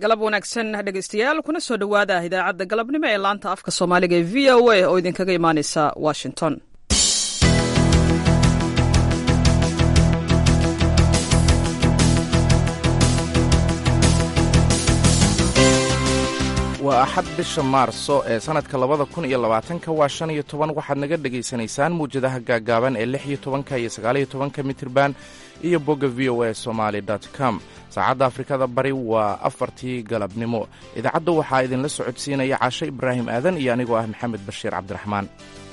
galab wanaagsan dhegaystayaal kuna soo dhowaada idaacadda galabnimo ee laanta afka soomaaliga ee v o a oo idinkaga imaaneysa washington waa axad bisha maarso ee sannadka labada kun iyo labaatanka waa shan iyo toban waxaad naga dhegaysanaysaan muwjadaha gaaggaaban ee lix iyo tobanka iyo sagaaliyo tobanka mitirban iyo bogga v o a somaali com saacadda afrikada bari waa afartii galabnimo idaacadda waxaa idinla socodsiinaya caashe ibraahim aadan iyo anigoo ah maxamed bashiir cabdiraxmaan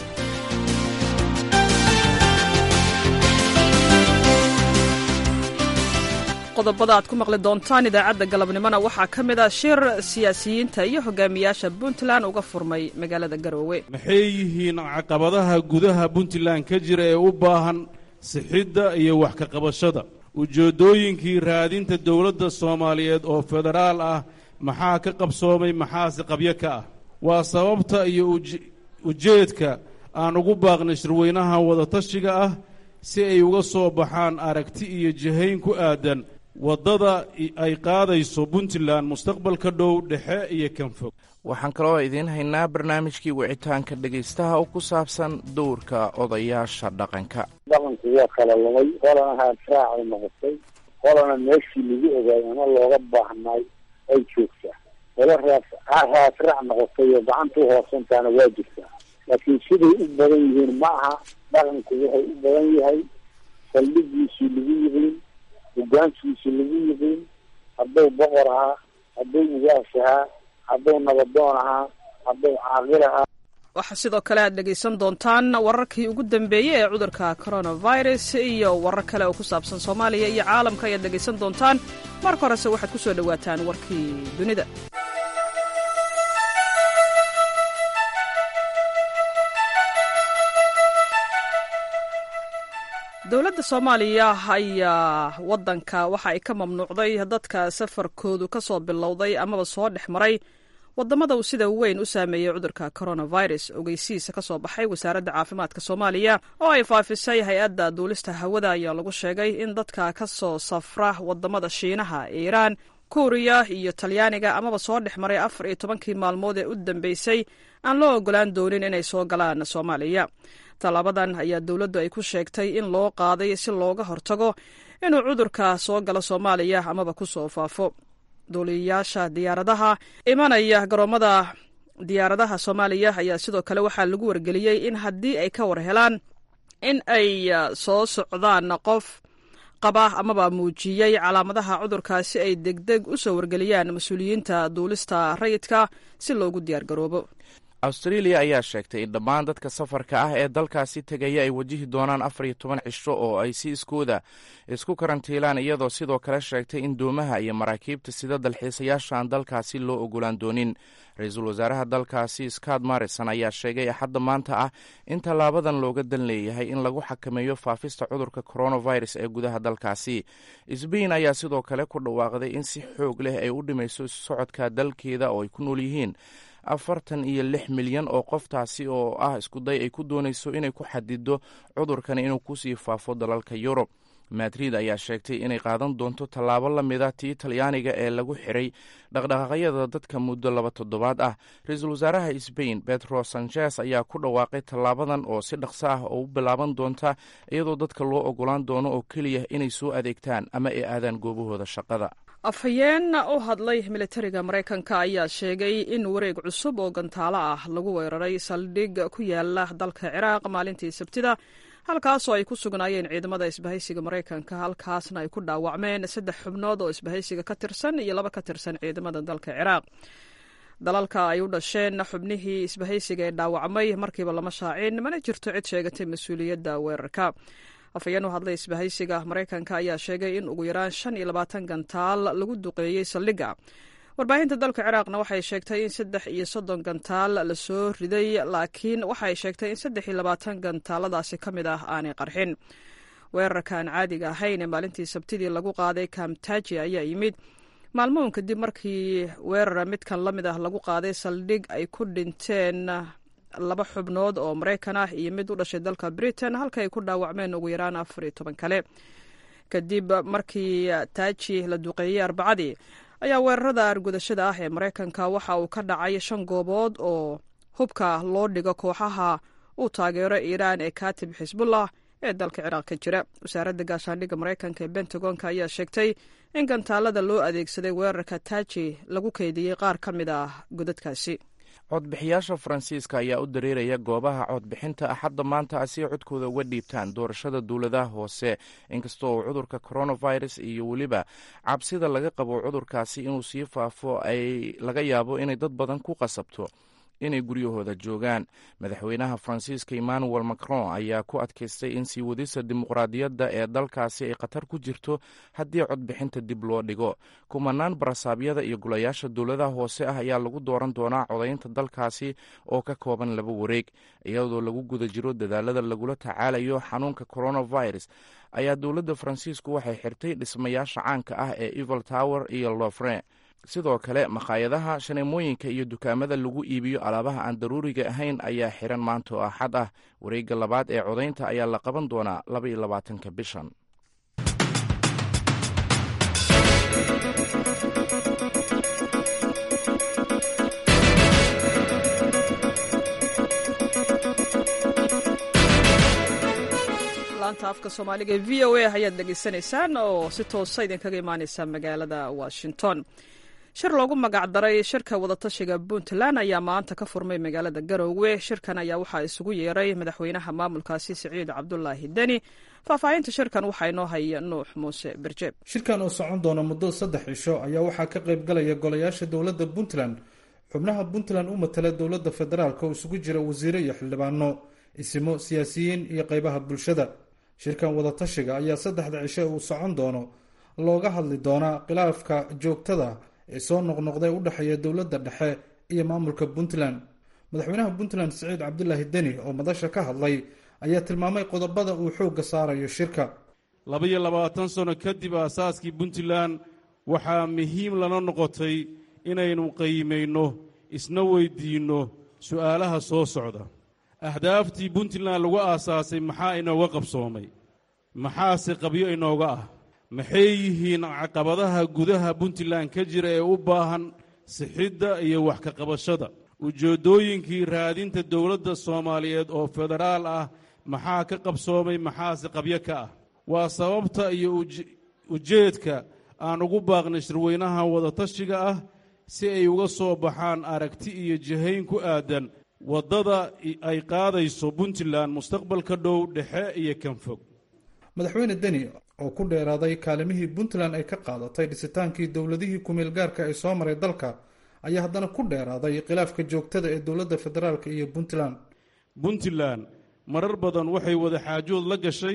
qodobada aad ku maqli doontaan idaacadda galabnimona waxaa ka mid ah shir siyaasiyiinta iyo hogaamiyaasha puntland uga furmay magaalada garoowe maxay yihiin caqabadaha gudaha puntland ka jira ee u baahan sixidda iyo wax ka qabashada ujeeddooyinkii raadinta dowladda soomaaliyeed oo federaal ah maxaa ka qabsoomay maxaase qabyo ka ah waa sababta iyo ujeedka aan ugu baaqnay shirweynaha wadatashiga ah si ay uga soo baxaan aragti iyo jihayn ku aadan waddada ay qaadayso puntland mustaqbalka dhow dhexe iyo kan fog waxaan kaloo idiin haynaa barnaamijkii wicitaanka dhegaystaha oo ku saabsan dowrka odayaasha dhaqanka dhaqanku waa kala lumay qolana haadraacay noqotay qolana meeshii lagu ogaay ama looga baahnay ay joogtaa qolo raadraac noqotay oo gacanta u hoosantaana waa jirtaa laakiin siday u badan yihiin ma aha dhaqanku wuxuu u badan yahay saldhigiisii lagu yiqiin hogaankiisii lagu yiqiin hadduu boqor ahaa hadduu ugaas ahaa hadduu nabadoon ahaa hadduu caaqil ahaa waxaa sidoo kale aad dhegaysan doontaan wararkii ugu dambeeyey ee cudurka coronavirus iyo warar kale oo ku saabsan soomaaliya iyo caalamka ayaad dhegaysan doontaan marka horese waxaad ku soo dhowaataan warkii dunida dowladda soomaaliya ayaa waddanka waxa ay ka mamnuucday dadka safarkoodu ka soo bilowday amaba soo dhex maray waddamada uu sida weyn u saameeyey cudurka coronavirus ogeysiisa ka soo baxay wasaaradda caafimaadka soomaaliya oo ay faafisay hay-adda duulista hawada ayaa lagu sheegay in dadka ka soo safra waddamada shiinaha iiraan kuuriya iyo talyaaniga amaba soo dhex maray afar iyo tobankii maalmood ee u dambeysay aan loo ogolaan doonin inay soo galaan soomaaliya tallaabadan ayaa dowladdu ay ku sheegtay in loo qaaday si looga hortago inuu cudurka soo galo soomaaliya amaba ku soo faafo duuliyayaasha diyaaradaha imanaya garoomada diyaaradaha soomaaliya ayaa sidoo kale waxaa lagu wargeliyey in haddii ay ka war helaan in ay soo socdaan qof qaba amaba muujiyey calaamadaha cudurkaasi ay degdeg u soo wargeliyaan mas-uuliyiinta duulista rayidka si loogu diyaargaroobo australia ayaa sheegtay in dhammaan dadka safarka ah ee dalkaasi tegaya ay wajihi doonaan afar iyo toban cisho oo ay si iskooda isku karantiilaan iyadoo sidoo kale sheegtay in doomaha iyo maraakiibta sida dalxiisayaasha aan dalkaasi loo ogolaan doonin ra-iisul wasaaraha dalkaasi scott marrison ayaa sheegay axadda maanta ah in tallaabadan looga dan leeyahay in lagu xakameeyo faafista cudurka coronavirus ee gudaha dalkaasi sbain ayaa sidoo kale ku dhawaaqday in si xoog leh ay u dhimayso isu socodka dalkeeda oo ay ku nool yihiin afartan iyo lix milyan oo qoftaasi oo ah iskuday ay ku doonayso inay ku xadido cudurkani inuu kusii faafo dalalka yurub madrid ayaa sheegtay inay qaadan doonto tallaabo la mida tii talyaaniga ee lagu xiray dhaqdhaqaaqyada dadka muddo laba toddobaad ah ra-iisul wasaaraha sbain betro sanchez ayaa ku dhawaaqay tallaabadan oo si dhaqso ah oo u bilaaban doonta iyadoo dadka loo ogolaan doono oo keliya inay soo adeegtaan ama ay aadaan goobahooda shaqada afhayeen u hadlay militariga maraykanka ayaa sheegay in wareeg cusub oo gantaalo ah lagu weeraray saldhig ku yaala dalka ciraaq maalintii sabtida halkaasoo ay ku sugnaayeen ciidamada isbahaysiga maraykanka halkaasna ay ku dhaawacmeen saddex xubnood oo isbahaysiga ka tirsan iyo laba ka tirsan ciidamada dalka ciraaq dalalka ay u dhasheen xubnihii isbahaysiga ee dhaawacmay markiiba lama shaacin mana jirto cid sheegatay mas-uuliyadda weerarka afhayeen u hadlay isbahaysiga maraykanka ayaa sheegay in ugu yaraan shan iyo labaatan gantaal lagu duqeeyey saldhigga warbaahinta dalka ciraaqna waxay sheegtay in saddex iyo soddon gantaal lasoo riday laakiin waxay sheegtay in saddex iyo labaatan gantaaladaasi ka mid ah aanay qarxin weerarkan caadiga ahayn ee maalintii sabtidii lagu qaaday kamtaji ayaa yimid maalmoon kadib markii weerara midkan la mid ah lagu qaaday saldhig ay ku dhinteen laba xubnood oo maraykan ah iyo mid u dhashay dalka britain halka ay ku dhaawacmeen ugu yaraan afar iyo toban kale kadib markii taaji la duqeeyey arbacadii ayaa weerarada argudashada ah ee maraykanka waxa uu ka dhacay shan goobood oo hubka loo dhigo kooxaha uu taageero iiraan ee katib xisbullah ee dalka ciraaq ka jira wasaaradda gaashaandhigga maraykanka ee bentagonka ayaa sheegtay in gantaalada loo adeegsaday weerarka taaji lagu keydiyey qaar ka mid ah godadkaasi codbixiyaasha faransiiska ayaa u dareeraya goobaha codbixinta axadda maanta si ay codkooda uga dhiibtaan doorashada dowladaha hoose inkastoo uu cudurka coronavirus iyo weliba cabsida laga qabo cudurkaasi inuu sii faafo ay laga yaabo inay dad badan ku qasabto inay guryahooda joogaan madaxweynaha faransiiska emmanuel macron ayaa ku adkaystay in sii wadista dimuqraadiyadda ee dalkaasi ay khatar ku jirto haddii codbixinta dib loo dhigo kumanaan barasaabyada iyo golayaasha dowladaha hoose ah ayaa lagu dooran doonaa codaynta dalkaasi oo ka kooban laba wareeg iyadoo lagu guda jiro dadaalada lagula tacaalayo xanuunka coronavirus ayaa dowladda faransiisku waxay xirtay dhismayaasha caanka ah ee evil tower iyo lofre sidoo kale makhaayadaha shaneemooyinka iyo dukaamada lagu iibiyo alaabaha aan daruuriga ahayn ayaa xiran maanta oo axad ah wareegga labaad ee codaynta ayaa la qaban doonaa laba iyo labaatanka bishan laanta afka soomaaliga ee v o a ayaad dhegaysanaysaan oo si toosa idinkaga imaaneysa magaalada washington shir loogu magacdaray shirka wadatashiga puntland ayaa maanta ka furmay magaalada garoowe shirkan ayaa waxaa isugu yeeray madaxweynaha maamulkaasi siciid cabdulaahi deni faahfaahinta shirkan waxaa inoo haya nuux muuse berjeeb shirkan oo socon doona muddo saddex cisho ayaa waxaa ka qayb galaya golayaasha dowladda puntland xubnaha puntland u matala dowladda federaalk oo isugu jira wasiire iyo xildhibaano isimo siyaasiyiin iyo qeybaha bulshada shirkan wadatashiga ayaa saddexda cisho uu socon doono looga hadli doonaa khilaafka joogtada ee soo noqnoqday u dhexeeya dowladda dhexe iyo maamulka puntland madaxweynaha puntland siciid cabdulaahi deni oo madasha ka hadlay ayaa tilmaamay qodobada uu xoogga saarayo shirka laba-iyo labaatan sano kadib aasaaskii puntland waxaa muhiim lana noqotay inaynu qiimayno isna weydiinno su'aalaha soo socda ahdaaftii puntland lagu aasaasay maxaa inooga qabsoomay maxaase qabyo inooga ah maxay yihiin caqabadaha gudaha puntland ka jira ee u baahan sixidda iyo wax ka qabashada ujeeddooyinkii raadinta dowladda soomaaliyeed oo federaal ah maxaa ka qabsoomay maxaase qabyo ka ah waa sababta iyo ujeedka aan ugu baaqnay shirweynaha wadatashiga ah si ay uga soo baxaan aragti iyo jihayn ku aadan waddada ay qaadayso puntland mustaqbalka dhow dhexe iyo kan fog madaxweyne deni oo ku dheeraaday kaalimihii puntland ay ka qaadatay dhisitaankii dowladihii kumeel gaarka ee soo maray dalka ayaa haddana ku dheeraaday khilaafka joogtada ee dowladda federaalk iyo puntland puntland marar badan waxay wada xaajood la gashay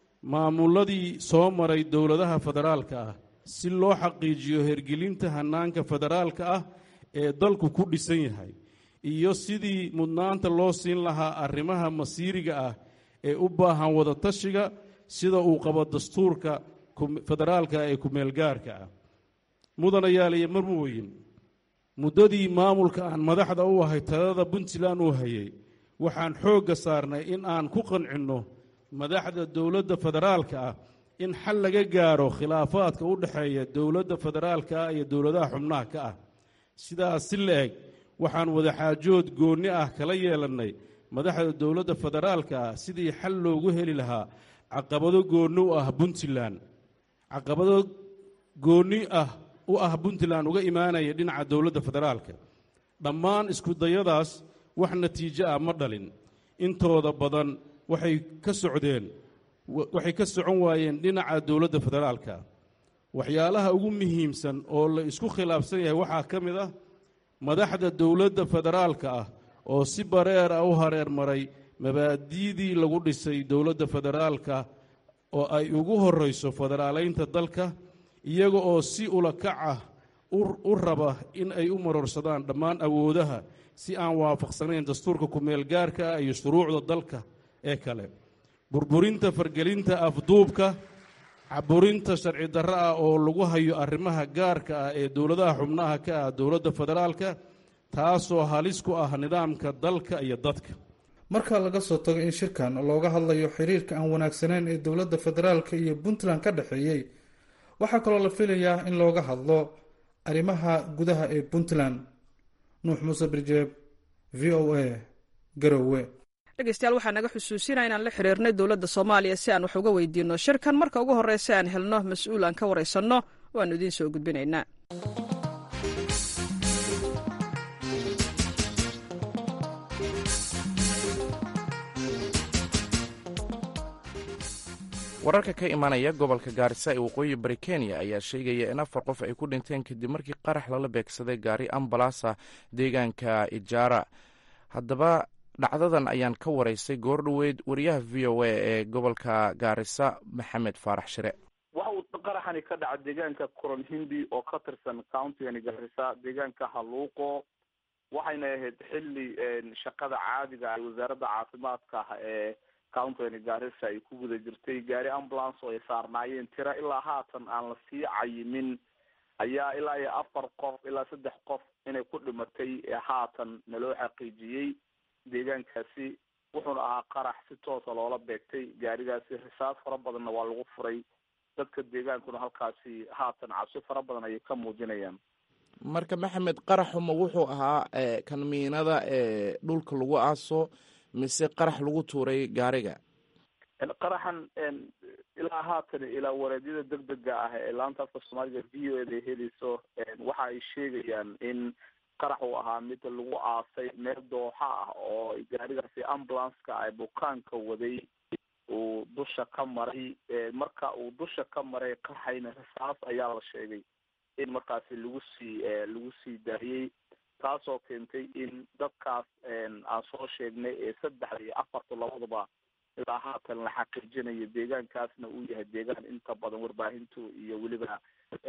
maamuladii soo maray dowladaha federaalka ah si loo xaqiijiyo hergelinta hannaanka federaalka ah ee dalku ku dhisan yahay iyo sidii mudnaanta loo siin lahaa arrimaha masiiriga ah ee u baahan wadatashiga sida uu qabo dastuurka federaalka ee kumeelgaarka ah mudanayaal iyo marmooyin muddadii maamulka aan madaxda u ahay talada puntland uu hayay waxaan xoogga saarnay in aan ku qancinno madaxda dowladda federaalka ah in xal laga gaaro khilaafaadka u dhexeeya dowladda federaalka ah iyo dowladaha xubnaha ka ah sidaas si la eg waxaan wadaxaajood goonni ah kala yeelannay madaxda dowladda federaalka ah sidii xal loogu heli lahaa caqabado goonni u ah puntland caqabado goonni ah u ah puntland uga imaanaya dhinaca dowladda federaalka dhammaan iskudayadaas wax natiijo ah ma dhalin intooda badan waxay ka socdeen waxay ka socon waayeen dhinaca dowladda federaalka waxyaalaha ugu muhiimsan oo la isku khilaafsan yahay waxaa ka mid ah madaxda dowladda federaalka ah oo si bareer ah u hareer maray mabaadi'dii lagu dhisay dowladda federaalka oo ay ugu horrayso federaalaynta dalka iyaga oo si ulakac ah u raba in ay u marorsadaan dhammaan awoodaha si aan waafaqsanayn dastuurka ku-meelgaarka ah iyo shuruucda dalka ee kale burburinta fargelinta afduubka caburinta sharci darro ah oo lagu hayo arrimaha gaarka ah ee dowladaha xubnaha ka ah dowladda federaalka taasoo halis ku ah nidaamka dalka iyo dadka marka laga soo tago in shirkan looga hadlayo xiriirka aan wanaagsanayn ee dowladda federaalka iyo puntland ka dhexeeyey waxaa kaloo la filayaa in looga hadlo arrimaha gudaha ee puntland nuux muuse birjeeb v o a garowe dhegeystayaal waxaa naga xusuusinaya inaan la xiriirnay dowladda soomaaliya si aan wax uga weydiino shirkan marka ugu horreysa aan helno mas-uul aan ka waraysanno waannu idiin soo gudbinaynaa wararka ka imanaya gobolka gaarisa ee waqooyi bari kenya ayaa sheegaya in afar qof ay ku dhinteen kadib markii qarax lala beegsaday gaari ambalasa deegaanka ijaara haddaba dhacdadan ayaan ka waraysay goor dhoweyd wariyaha v o a ee gobolka gaarisa maxamed faarax shire waxa uu qaraxani ka dhaca deegaanka coron hindi oo ka tirsan countigani gaarisa deegaanka haluuqo waxayna ahayd xilli shaqada caadiga ay wasaaradda caafimaadka ah ee countigani gaarisa ay ku guda jirtay gaari ambulance oo ay saarnaayeen tira ilaa haatan aan la sii cayimin ayaa ilaa iyo afar qof ilaa saddex qof inay ku dhimatay haatan naloo xaqiijiyey deegaankaasi wuxuuna ahaa qarax si toosa loola beegtay gaarigaasi risaas fara badanna waa lagu furay dadka deegaankuna halkaasi haatan cabsi fara badan ayay ka muujinayaan marka maxamed qaraxuma wuxuu ahaa kanmiinada ee dhulka lagu aaso mise qarax lagu tuuray gaariga qaraxan ilaa haatan ilaa wareedyada degdega ah ee laanta afka soomaaliga v o eda helayso waxa ay sheegayaan in qarax uu ahaa mid lagu aasay meel dooxa ah oo gaarigaasi ambulanceka ay bukaanka waday uu dusha ka maray marka uu dusha ka maray qarxayna risaas ayaa la sheegay in markaasi lagu sii lagu sii daayey taasoo keentay in dadkaas aan soo sheegnay ee saddexda iyo afarta labaduba ilaa haatan la xaqiijinayo deegaankaasna uu yahay deegaan inta badan warbaahintu iyo weliba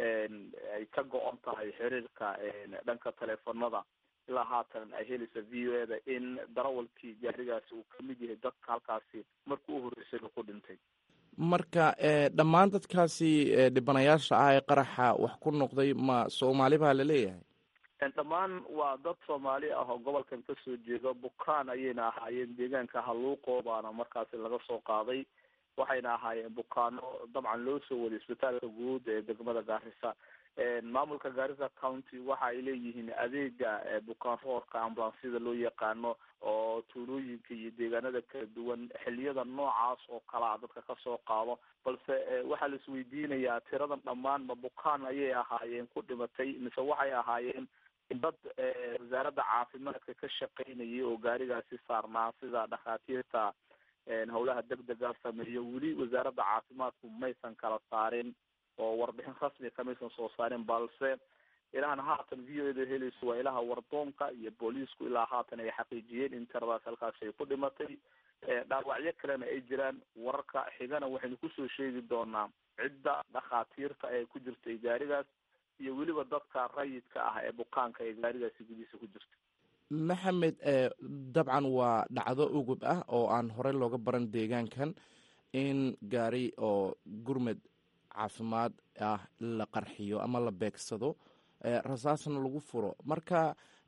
ay ka go-on tahay xiriirka dhanka teleefonada ilaa haatan ay helaysa v o eda in darawalkii gaarigaasi uu kamid yahay dadka halkaasi markii u horreysay ku dhintay marka dhammaan dadkaasi dhibanayaasha ah ee qaraxa wax ku noqday ma soomaali baa la leeyahay dhammaan waa dad soomaali ah oo gobolkan kasoo jeedo bukaan ayayna ahaayeen deegaanka haluuqo baana markaasi laga soo qaaday waxayna ahaayeen bukaano dabcan loo soo waday isbitaalka guud ee degmada gaarisa maamulka gaarisa county waxa ay leeyihiin adeega bukaan roorka ambulansyada loo yaqaano oo tuulooyinka iyo deegaanada kala duwan xiliyada noocaas oo kalea dadka kasoo qaado balse waxaa la isweydiinayaa tiradan dhammaan ma bukaan ayay ahaayeen ku dhimatay mise waxay ahaayeen dad wasaaradda caafimaadka ka shaqaynayay oo gaarigaasi saarnaa sida dhakhaatiirta howlaha degdega sameeyo weli wasaaradda caafimaadku maysan kala saarin oo warbixin rasmi kamaysan soo saarin balse ilahan haatan v o eda helayso waa ilaha wardoonka iyo booliisku ilaa haatan ay xaqiijiyeen in tiradaas halkaasi ay ku dhimatay dhaawacyo kalena ay jiraan wararka xigana waxaynu kusoo sheegi doonaa cidda dhakhaatiirta ee ku jirtay gaarigaas iyo weliba dadka rayidka ah ee bukaanka ee gaarigaasi gudihiisa ku jirta maxamed dabcan waa dhacdo ugub ah oo aan horey looga baran deegaankan in gaari oo gurmed caafimaad ah la qarxiyo ama la beegsado rasaasna lagu furo marka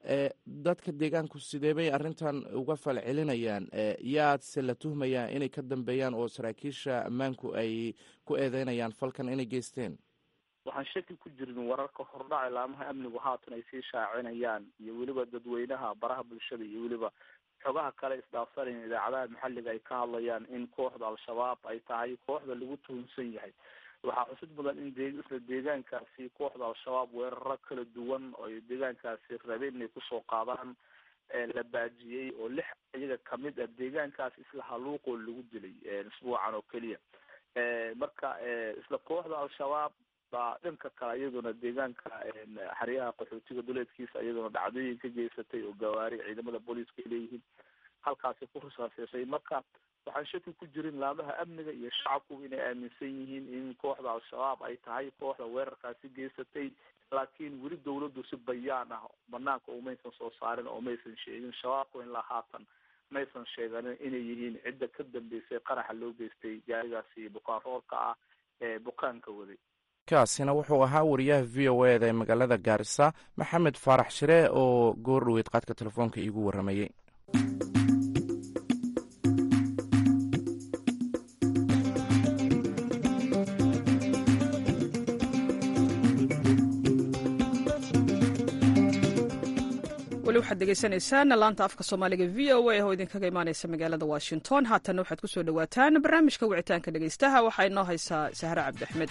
dadka deegaanku sidee bay arrintan uga falcelinayaan yaadse la tuhmayaa inay ka dambeeyaan oo saraakiisha ammaanku ay ku eedeynayaan falkan inay geysteen waxaan shaki ku jirin wararka hordhaca ilaamaha amnigu haatan ay sii shaacinayaan iyo weliba dadweynaha baraha bulshada iyo weliba xogaha kale isdhaafsanayan idaacadaha maxalliga ay ka hadlayaan in kooxda al-shabaab ay tahay kooxda lagu tuhunsan yahay waxaa xusid mudan in de isla deegaankaasi kooxda al-shabaab weeraro kala duwan oo ay deegaankaasi rabeen inay kusoo qaadaan la baajiyey oo lix iyaga kamid ah deegaankaas isla haluuqoo lagu dilay isbuucan oo keliya marka isla kooxda al-shabaab baa dhanka kale iyaduna deegaanka xeryaha qaxootiga duleedkiisa iyaduna dhacdooyin ka geysatay oo gawaari ciidamada booliiska ay leeyihiin halkaasi ku risaaseysay marka waxaan shaki ku jirin laamaha amniga iyo shacabku inay aaminsan yihiin in kooxda al-shabaab ay tahay kooxda weerarkaasi geysatay laakiin weli dawladdu si bayaan ah banaanka umaysan soo saarin oo maysan sheegin shabaabku ilaa haatan maysan sheeganin inay yihiin cidda ka dambeysay qaraxa loo geystay gaarigaasi bukaan roorka ah ee bukaanka waday kaasina wuxuu ahaa wariyaha v o eda ee magaalada gaarisa maxamed faarax shire oo goor dhoweyd qaadka telefoonka iigu warramayey weli waxaad degeysanaysaan laanta afka soomaaliga v o a oo idinkaga imaaneysa magaalada washington haatanna waxaad ku soo dhowaataan barnaamijka wicitaanka dhegeystaha waxaa inoo haysaa sahre cabdi axmed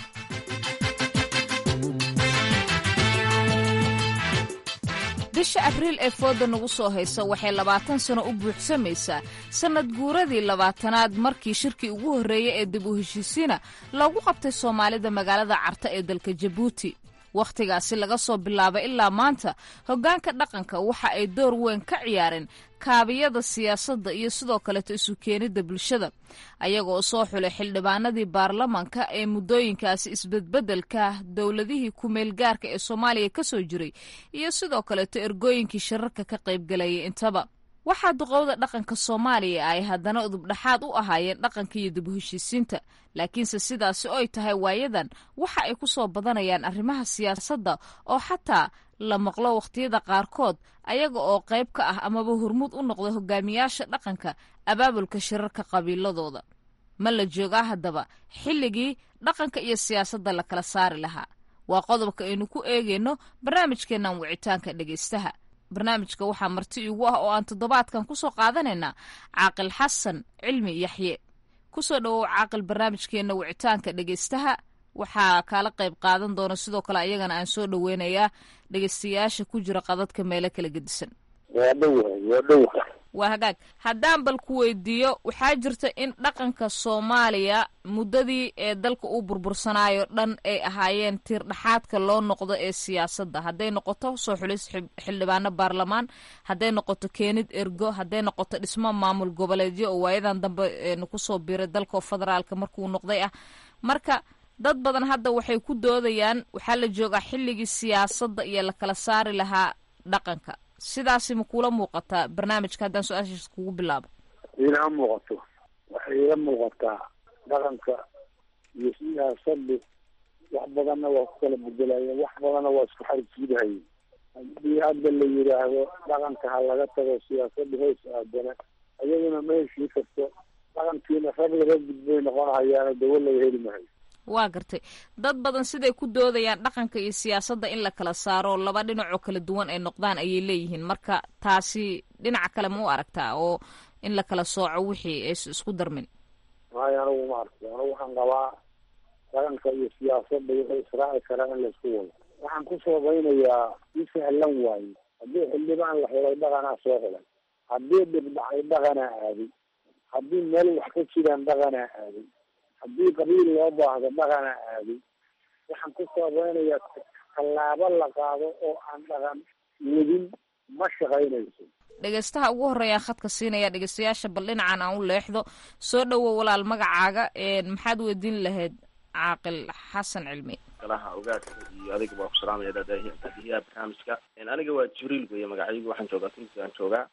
bisha abriil ee fooda nagu soo haysa waxay labaatan sano u buuxsamaysaa sannad guuradii labaatanaad markii shirkii ugu horreeyey ee dib u heshiisiina loogu qabtay soomaalida magaalada carta ee dalka jabuuti wakhtigaasi laga soo bilaabay ilaa maanta hoggaanka dhaqanka waxa ay door weyn ka ciyaareen kaabiyada siyaasadda iyo sidoo kaleeto isu keenidda bulshada ayagoo soo xulay xildhibaanadii baarlamanka ee muddooyinkaasi isbedbeddelka dowladihii ku-meelgaarka ee soomaaliya ka soo jiray iyo sidoo kaleeto ergooyinkii shirarka ka qaybgalayay intaba waxaa duqowda dhaqanka soomaaliya ay haddana udubdhaxaad u ahaayeen dhaqanka iyo dib u heshiisiinta laakiinse sidaasi oy tahay waayadan waxa ay ku soo badanayaan arrimaha siyaasadda oo xataa la maqlo wakhtiyada qaarkood ayaga oo qayb ka ah amaba hormuud u noqda hogaamiyaasha dhaqanka abaabulka shirarka qabiiladooda ma la joogaa haddaba xilligii dhaqanka iyo siyaasadda la kala saari lahaa waa qodobka aynu ku eegayno barnaamijkeennan wicitaanka dhegaystaha barnaamijka waxaa marti iigu ah oo aan toddobaadkan ku soo qaadanaynaa caaqil xasan cilmi yaxye ku soo dhowow caaqil barnaamijkeenna wicitaanka dhegaystaha waxaa kaala qayb qaadan doona sidoo kale ayagana aan soo dhoweynayaa dhegaystayaasha ku jira qadadka meelo kala gedisan waa dhowahay waa dhowa waa hagaag haddaan bal ku weydiiyo waxaa jirta in dhaqanka soomaaliya muddadii ee dalka uu burbursanaayo dhan ay ahaayeen tiir dhaxaadka loo noqdo ee siyaasadda hadday noqoto soo xulis xildhibaano baarlamaan hadday noqoto keenid ergo hadday noqoto dhismo maamul goboleedyo oo waayadan dambe kusoo biiray dalka federaalka markuu noqday ah marka dad badan hadda waxay ku doodayaan waxaa la joogaa xilligii siyaasadda iyo la kala saari lahaa dhaqanka sidaasi ma kuula muuqataa barnaamijka haddaan su-aashaas kugu bilaabo iila muuqato waxay iila muuqataa dhaqanka iyo siyaasaddu wax badanna waa ku kala bedelayeen wax badanna waa isku xarjiidahayeen haddii hadda la yidhaahdo dhaqanka ha laga tago siyaasadda hoos aadana ayaduna ma heshii karto dhaqankiina rag laga gudbay noqonahayaana dawo laga heli mahayo waa gartay dad badan siday ku doodayaan dhaqanka iyo siyaasadda in la kala saaro laba dhinacoo kala duwan ay noqdaan ayay leeyihiin marka taasi dhinaca kale ma u aragtaa oo in la kala sooco wixii ays isku darmin maayo anigu ma arko anigu waxaan qabaa dhaqanka iyo siyaasadda waxay israaci karaan in laisku wado waxaan ku soobaynayaa si sahlan waaye haddii xildhibaan la helay dhaqanaa soo helay haddii dhibdhacay dhaqanaa aaday haddii meel wax ka jiraan dhaqanaa aaday haddii qabiil loo baahdo dhaqana aaday waxaan ku saabeynayaa tallaabo la qaado oo aan dhaqan wadin ma shaqaynayso dhegeystaha ugu horreeyaan khadka siinaya dhegeystayaasha bal dhinacan aan u leexdo soo dhowow walaal magacaaga maxaad weydiin lahayd caaqil xasan cilmi galaha ogaadka iyo adiga waa ku salaamaya daadiyaha barnaamijka aniga waa jibriil weeye magacaygu waxaan joogaa tunisia aan joogaa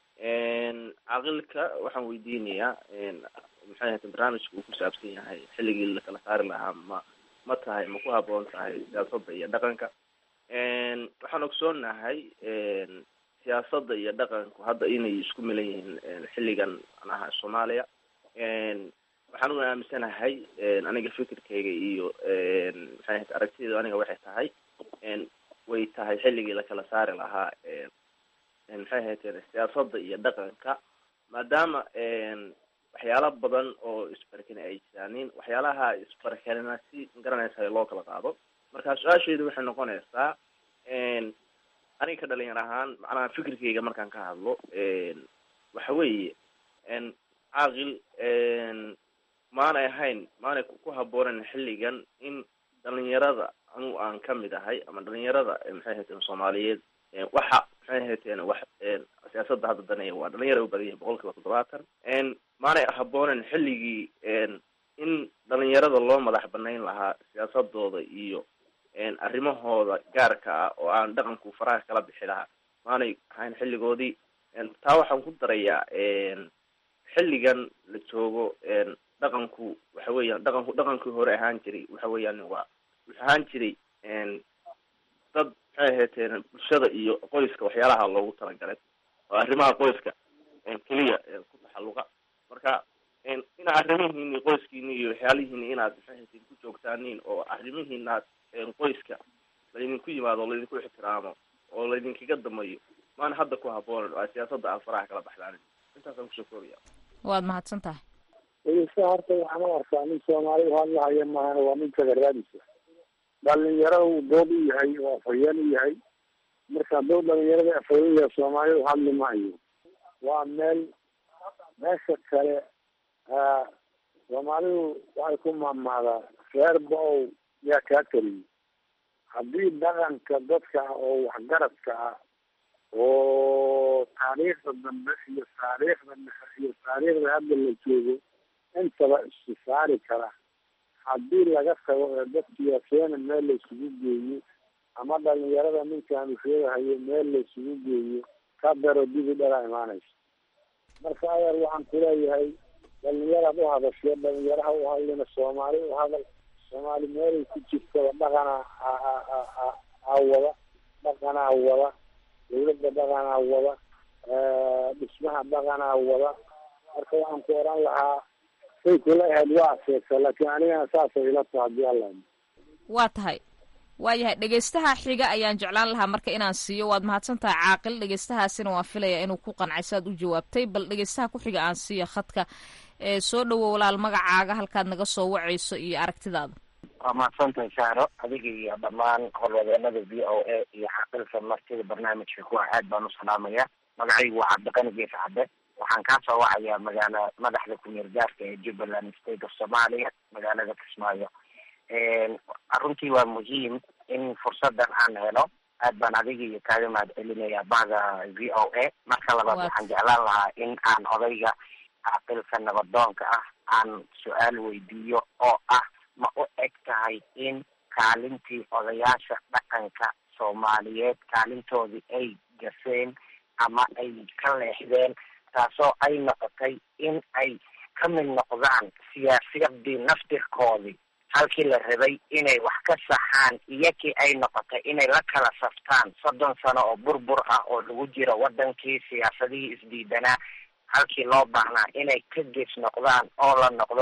caaqilka waxaan weydiinayaa maxay ahayta barnaamijka uu ku saabsan yahay xilligii lakala saari lahaa ma ma tahay ma ku haboon tahay siyaasadda iyo dhaqanka waxaan ogsoonahay siyaasadda iyo dhaqanku hadda inay isku milan yihiin xilligan manaha soomaaliya waxaan u aaminsanahay aniga fikirkayga iyo maxay ahayta aragtiyada aniga waxay tahay way tahay xilligii lakala saari lahaa maxay ahayteen siyaasadda iyo dhaqanka maadaama waxyaala badan oo isbarkani ay jiraanin waxyaalaha isbarkanina si magaranaysa loo kala qaado marka su-aasheedu waxay noqonaysaa aniga ka dhalinyar ahaan macnaha fikirkayga markaan ka hadlo waxa weeye caaqil maanay ahayn maanay ku haboonen xilligan in dhalinyarada anu aan kamid ahay ama dhalinyarada maxay hayteen soomaaliyeed waxa maxay hayteen wax siyaasadda hadda daneeya waa dhalinyara u badan yahay boqol kiiba toddobaatan maanay haboonen xilligii in dhalinyarada loo madax banayn lahaa siyaasadooda iyo arrimahooda gaarka ah oo aan dhaqanku faraha kala bixi lahaa maanay ahayn xilligoodii taa waxaan ku darayaa xilligan la joogo dhaqanku waxa weeyaan dhaqanku dhaqankii hore ahaan jiray waxa weeyaan waa wuxuu ahaan jiray dad maxay ahaydeen bulshada iyo qoyska waxyaalaha loogu talagalay oo arrimaha qoyska keliya ku taxalluqa marka ina arrimihiini qoyskiini iyo waxyaalihiini inaad maxay ahaydeen ku joogtaaniin oo arrimihiinaad qoyska laydinku yimaado oo laydinku ixtiraamo oo laydinkaga damayo maana hadda ku haboonan waa siyaasada aan faraha kala baxdaanin intaasaan kusoo koobaya waad mahadsan tahay dhegeysta horta waxaan u arkaa nin soomaali hadlahaya maahana waa nin tagaraadisa dhalinyaro uu dood u yahay oo afhayeen u yahay marka dood dhalinyarada afhayeen yahay soomaalidu hadli maayo waa meel meesha kale soomaalidu waxay ku maamaadaa reer ba-ow yaa kaa keliyay haddii dhaqanka dadka ah oo waxgaradka ah oo taariikhda dambe iyo taariikhda dhexe iyo taariikhda hadda la joogo intaba istisaari kara haddii laga tago ee dadkiya keena meel la isugu geeyo ama dhalinyarada ninkaan usheegahayo meel la isugu geeyo ka daro dibi dhalaa imaanaysa marka adeer waxaan kuleeyahay dhalinyaraad u hadashee dhalinyaraha u hadlina soomaali u hadal soomaali meelay ku jirtaba dhaqanaa aa wada dhaqanaa wada dawladda dhaqanaa wada dhismaha dhaqanaa wada marka waxaan ku oran lahaa say kula ahayd waa aseegsa laakiin anigana saasay ila taha hadii alla waa tahay waayahay dhegeystaha xiga ayaan jeclaan lahaa marka inaan siiyo waad mahadsan tahay caaqil dhegeystahaasina waan filayaa inuu ku qancay saad u jawaabtay bal dhegeystaha ku xiga aan siiyo khadka ee soo dhowo walaal magacaaga halkaad naga soo wacayso iyo aragtidaada waa mahadsantahay saaro adiga iyo dhammaan horwadeenada v o a iyo caaqilka martida barnaamijka kuwa aad baan u salaamaya magacaygu waa cabdiqani gees cadde waxaan kaa soo wacayaa magaala madaxda ku-meel gaarka ee jubbaland state of somalia magaalada kismaayo runtii waa muhiim in fursadan aan helo aad baan adiga iyo kaaga mahad celinaya bada v o a marka labaad waxaan jeclaan lahaa in aan odayga caaqilka nabadoonka ah aan su-aal weydiiyo oo ah ma u eg tahay in kaalintii odayaasha dhaqanka soomaaliyeed kaalintoodii ay gaseen ama ay ka leexdeen taasoo ay noqotay in ay ka mid noqdaan siyaasiyadii naftirkoodii halkii la rabay inay wax ka saxaan iyakii ay noqotay inay la kala saftaan soddon sano oo burbur ah oo lagu jiro wadankii siyaasadihii isdiidanaa halkii loo baahnaa inay ka gees noqdaan oo la noqdo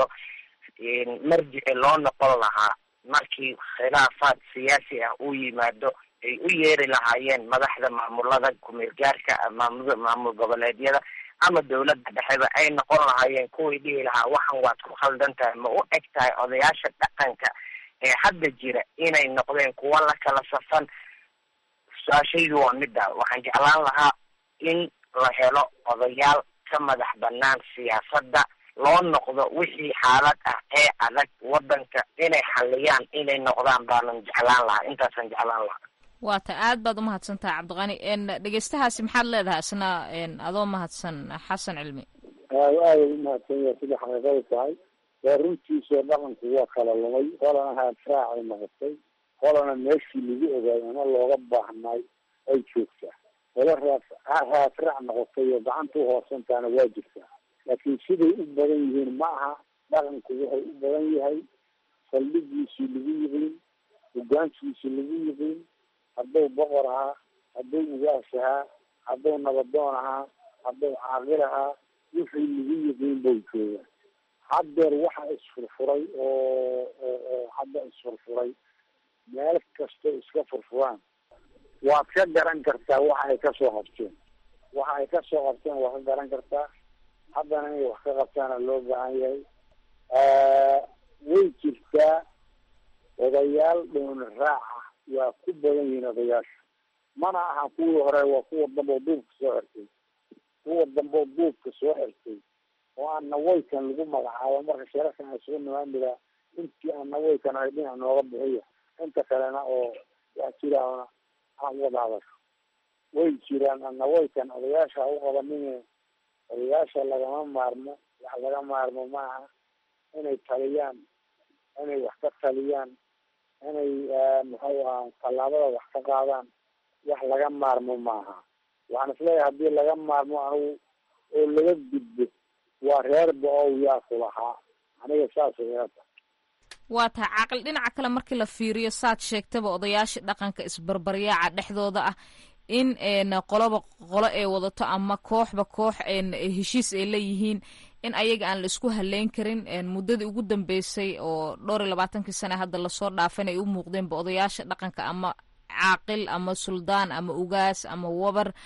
marjici loo noqon lahaa markii khilaafaad siyaasi ah uu yimaado ay u yeeri lahaayeen madaxda maamulada kumeel gaarka maamul maamul goboleedyada ama dawladda dhexeba ay noqon lahaayeen kuwii dhihi lahaa waxan waad ku khaldan tahay ma u eg tahay odayaasha dhaqanka ee hadda jira inay noqdeen kuwa la kala safan su-aashaydu waa midda waxaan jeclaan lahaa in la helo odayaal ka madax banaan siyaasadda loo noqdo wixii xaalad ah ee adag wadanka inay xaliyaan inay noqdaan baanan jeclaan lahaa intaasaan jeclaan lahaa waa ta aad baad umahadsan tahay cabdiqani dhegeystahaasi maxaad leedahay isna adoo mahadsan xasan cilmi aada aada umahadsan yahay sida xaqiiqada tahay waa runtiisoo dhaqanku waa kala lumay qolana haafraacay noqotay qolana meeshii lagu ogaay ama looga baahnay ay joogtaa qolo raaf haafraac noqotay oo gacanta uhoosantaana waa jirtaa laakiin siday u badan yihiin ma aha dhaqanku wuxuu u badan yahay saldhigiisii lagu yiqiin hogaankiisii lagu yiqiin hadduu boqor ahaa hadduu ugaas ahaa hadduu nabadoon ahaa hadduu caaqil ahaa wixii lagu yiqiin bau jooga haddeer waxa isfurfuray oo oo hadda isfurfuray meel kastoo iska furfuraan waad ka garan kartaa waxa ay kasoo qabteen waxa ay kasoo qabteen waad ka garan kartaa haddana inay wax ka qabtaana loo baahan yahay way jirtaa odayaal dhoon raaca waa ku badan yihiin odayaasha mana aha kuwii hore waa kuwa damboo duubka soo xirtay kuwa damboo duubka soo xirtay oo aan nawaykan lagu magacaabo marka sharafkan isugu nimaan jiraa intii aan nawaykan ahay dhinac nooga bixiya inta kalena oo wax jiraana aan wada hadasho way jiraan nawaykan odayaasha ha u qabanine odayaasha lagama maarmo wax laga maarmo maaha inay taliyaan inay wax ka taliyaan inay muxuu aha tallaabada wax ka qaadaan wax laga maarmo maaha waxaan isleeyahay haddii laga maarmo anigu oo laga gudbo waa reer ba-ow yaa ku lahaa aniga saasay ila tahay waa tahay caaqil dhinaca kale markii la fiiriyo saad sheegtaba odayaasha dhaqanka isbarbaryaaca dhexdooda ah in qoloba qolo ay wadato ama kooxba koox heshiis ay leeyihiin in ayaga aan la isku haleyn karin muddadii ugu dambeysay oo dhowr iyo labaatankii sane hadda lasoo dhaafan ay u muuqdeenba odayaasha dhaqanka ama caaqil ama suldaan ama ugaas ama wabar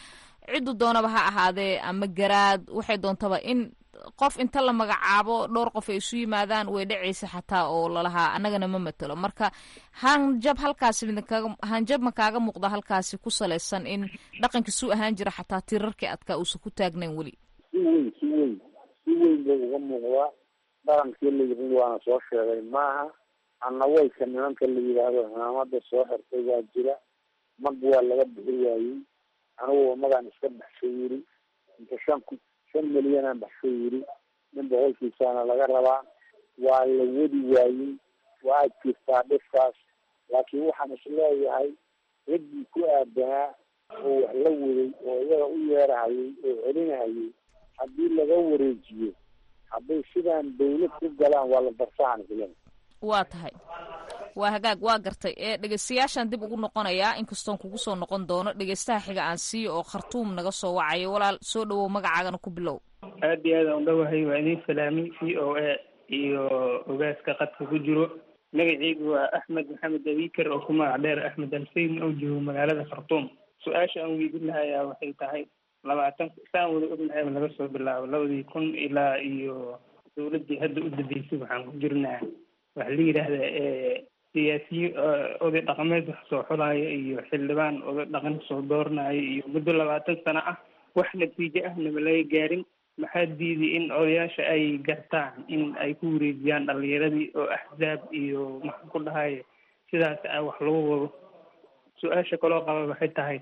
ciddu doonaba ha ahaadee ama garaad waxay doontaba in qof inta la magacaabo dhowr qof ay isu yimaadaan way dhacaysa xataa oo lalahaa annagana ma matelo marka hanjab halkaasi midkaga hanjab ma kaaga muuqda halkaasi ku salaysan in dhaqankii suu ahaan jira xataa tirarkii adkaa uusan ku taagnayn weli si weyn si weyn si weyn bay uga muuqdaa dhaqankii la yidhi waana soo sheegay maaha annaweyka nimanka la yidhaahdo cimaamada soo xirtay waa jira mag waa laga bixi waayey anigu magaan iska baxshay yiri inta shan ku shan milyanaan baxshay yiri nin boqolkiisaana laga rabaa waa la wadi waayey waa jirtaa dhifkaas laakiin waxaan isleeyahay ciddii ku aadanaa oo wax la waday oo iyaga u yeerahayay oo celinahayay haddii laga wareejiyo hadday sidaan dawlad ku galaan waa la darsahan islen waa tahay waa hagaag waa gartay ee dhegeystayaashaan dib ugu noqonayaa inkastoon kugu soo noqon doono dhegeystaha xiga aan siiyo oo khartuum naga soo wacayo walaal soo dhawow magacaagana ku bilow aada iyo aada udhawahay waa idin salaamay v o a iyo ogaaska qadka ku jiro magaceygu waa axmed maxamed abiker oo ku magac dheer axmed alseyn oo joogo magaalada khartuum su-aasha aan weydin lahayaa waxay tahay labaatan saan wada ognahay laga soo bilaabo labadii kun ilaa iyo dawladdii hadda u dambeysay waxaan ku jirnaa waxa la yidhaahdaa siyaasiyiin oday dhaqameed wax soo xulaayo iyo xildhibaan oday dhaqan soo dooranayo iyo muddo labaatan sano ah wax natiijo ah nama laga gaarin maxaa diiday in odayaasha ay gartaan in ay ku wareejiyaan dhalinyaradii oo axzaab iyo maxaan ku dhahay sidaas a wax lagu wado su-aasha kaloo qaba waxay tahay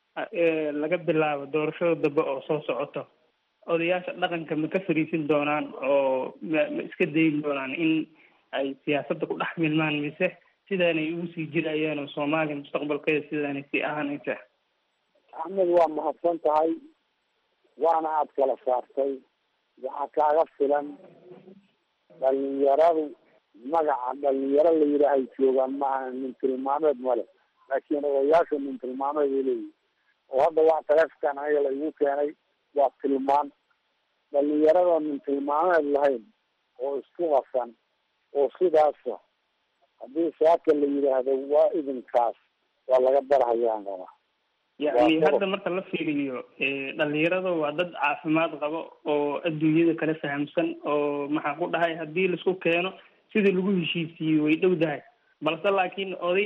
laga bilaabo doorashada dambe oo soo socoto odayaasha dhaqanka ma ka fariisin doonaan oo ma ma iska dayin doonaan in ay siyaasadda ku dhex milmaan mise sidaanay ugu sii jirayaan oo soomaaliya mustaqbalkeeda sidaanay sii ahaanaysa axmed waa mahadsan tahay waana aada kala saartay waxaa kaaga filan dhalinyaradu magaca dhalinyaro la yidhaahay joogaan maaha nin tilmaameed male laakiin odayaasha nin tilmaameed ay leeyihin oo hadda waa taleefkan aniga la igu keenay waa tilmaan dhalinyarada nin tilmaameed lahayn oo isku qasan oo sidaasa haddii saaka la yidhaahdo waa idinkaas waa laga barhayaan qabaa yacni hadda marka la fiiriyo dhalinyarada waa dad caafimaad qabo oo adduunyada kala fahamsan oo maxaan ku dhahay haddii laisku keeno sidii lagu heshiisiiyey way dhow dahay balse laakiin oday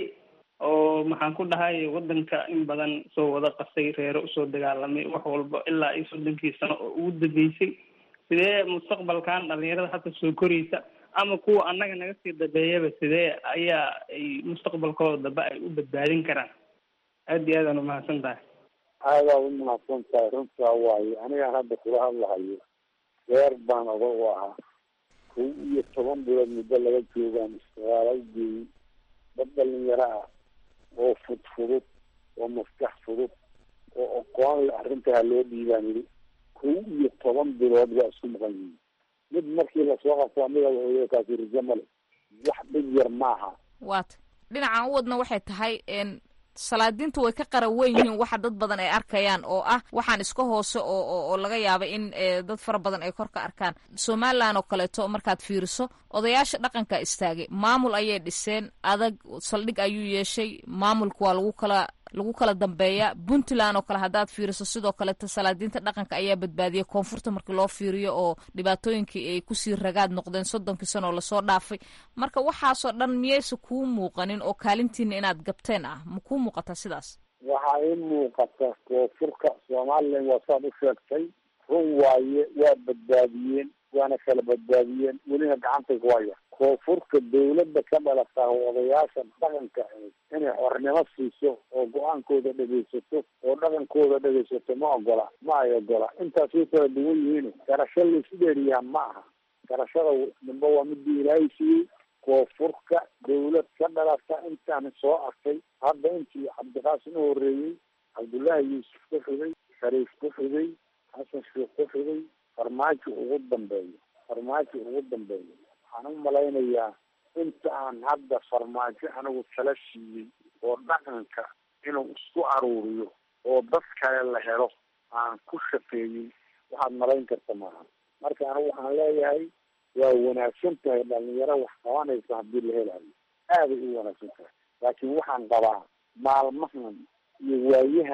oo maxaan ku dhahay wadanka in badan soo wada qasay reero usoo dagaalamay wax walba ilaa iyo soddonkii sano oo ugu dambeysay sidee mustaqbalkan dhalinyarada hadda soo koraysa ama kuwa annaga naga sii dambeeyaba sidee ayaa ay mustaqbalkooda dambe ay u badbaadin karaan aada iyo aadaan umahadsan tahay aadaad umahadsan tahay runtaa waayo anigaan hadda kula hadlahayo reer baan oga u ahaa kow iyo toban bilood muddo laga joogaan istiqaala ugeeyey dad dhalinyaro ah oo fudfudud oo maskax fudud oo aqoon le arrintaa loo dhiibaan yidhi kow iyo toban bilood baa isku maqan yihiin mid markii lasoo qabto amiga wuxuu kaasi rijo male wax dhib yar maaha waata dhinacan u wadna waxay tahay salaadiintu way ka qara weyn yihiin waxa dad badan ay arkayaan oo ah waxaan iska hoose oo oo laga yaaba in dad fara badan ay kor ka arkaan somalilan oo kaleeto markaad fiiriso odayaasha dhaqanka istaagay maamul ayay dhiseen adag saldhig ayuu yeeshay maamulka waa lagu kala lagu kala dambeeya puntland oo kale haddaad fiiriso sidoo kaleeto salaadiinta dhaqanka ayaa badbaadiyay koonfurta markii loo fiiriyo oo dhibaatooyinkii ay kusii ragaad noqdeen soddonkii sano oo lasoo dhaafay marka waxaasoo dhan miyaysa kuu muuqanin oo kaalintiina inaad gabteen ah ma kuu muuqata sidaas waxaa ii muuqata koonfurka somalilan waa saad u sheegtay run waaye waa badbaadiyeen waana kala badbaadiyeen welina gacantay ku haya koonfurka dawladda ka dhalata odayaasha dhaqanka inay xornimo siiso oo go-aankooda dhegaysato oo dhaqankooda dhegaysato ma ogola ma ay ogola intaas way kala duwan yihiin garasho laysu dheeriyaa ma aha garashada nimba waa midii ilaahay siiyey koonfurka dawlad ka dhalata intaan soo arkay hadda intii cabdiqaasim u horeeyey cabdullaahi yuusuf ku xigay shariif ku xigay xasan sheekh ku xigay farmaajo ugu dambeeyo farmaajo ugu dambeeyo waxaan u malaynayaa inta aan hadda farmaajo anigu tala siiyey oo dhaqanka inuu isku aruuriyo oo dad kale la helo aan ku shaqeeyey waxaad malayn karta maaha marka anigu waxaan leeyahay waa wanaagsan tahay dhalinyaro wax qabanaysa haddii la helayo aaday u wanaagsan tahay laakiin waxaan qabaa maalmahan iyo waayahan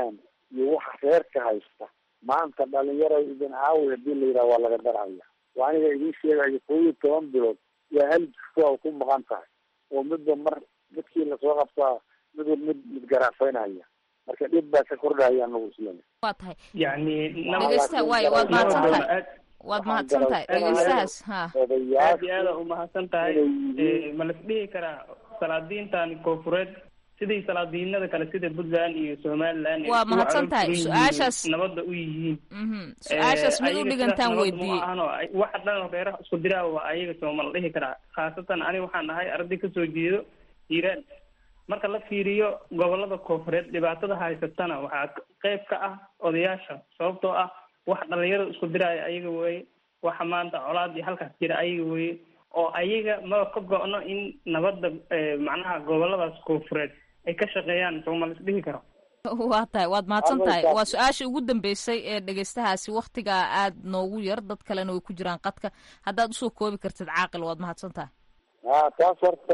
iyo waxa reerka haysta maanta dhalinyaro idin caawi hadii la yidhaha waa laga daraya waa aniga idiin sheegayo kow iyo toban bilood yaa hal jifo ku maqan tahay oo midba mar midkii lasoo qabtaa midba mid mid garaafaynaya marka dhib baa ka kordhaya anagu isleena waa tahay yani dhegeysta waay waad mahadsan tahay waad mahadsan tahay dhegeystahaas ha aad iyo aada umahadsan tahay ma las dhihi karaa salaadiintan koofureed sidii salaadiinada kale sida puntland iyo somaliland waa mahadsan tahay su-aashaas nabadda u yihiin su-aashaas mid u dhigantaan weydiiyey waxa dhan reeraha isku diraa waa ayaga sooma la dhihi karaa khaasatan aniga waxaan ahay arday kasoo jeedo hiiraan marka la fiiriyo gobolada koofureed dhibaatada haysatana waxaa qeyb ka ah odayaasha sababtoo ah wax dhalinyarada isku diraayo ayaga weeye waxa maanta colaadii halkaas jira ayaga weeye oo ayaga maba ka go-no in nabadda macnaha goboladaas koofureed ay ka shaqeeyaan sooma la isdhihi karo waa tahay waad mahadsan tahay waa su-aasha ugu dambeysay ee dhegeystahaasi waktigaa aad noogu yar dad kalena way ku jiraan qadka haddaad usoo koobi kartid caaqil waad mahadsan tahay ha taas horta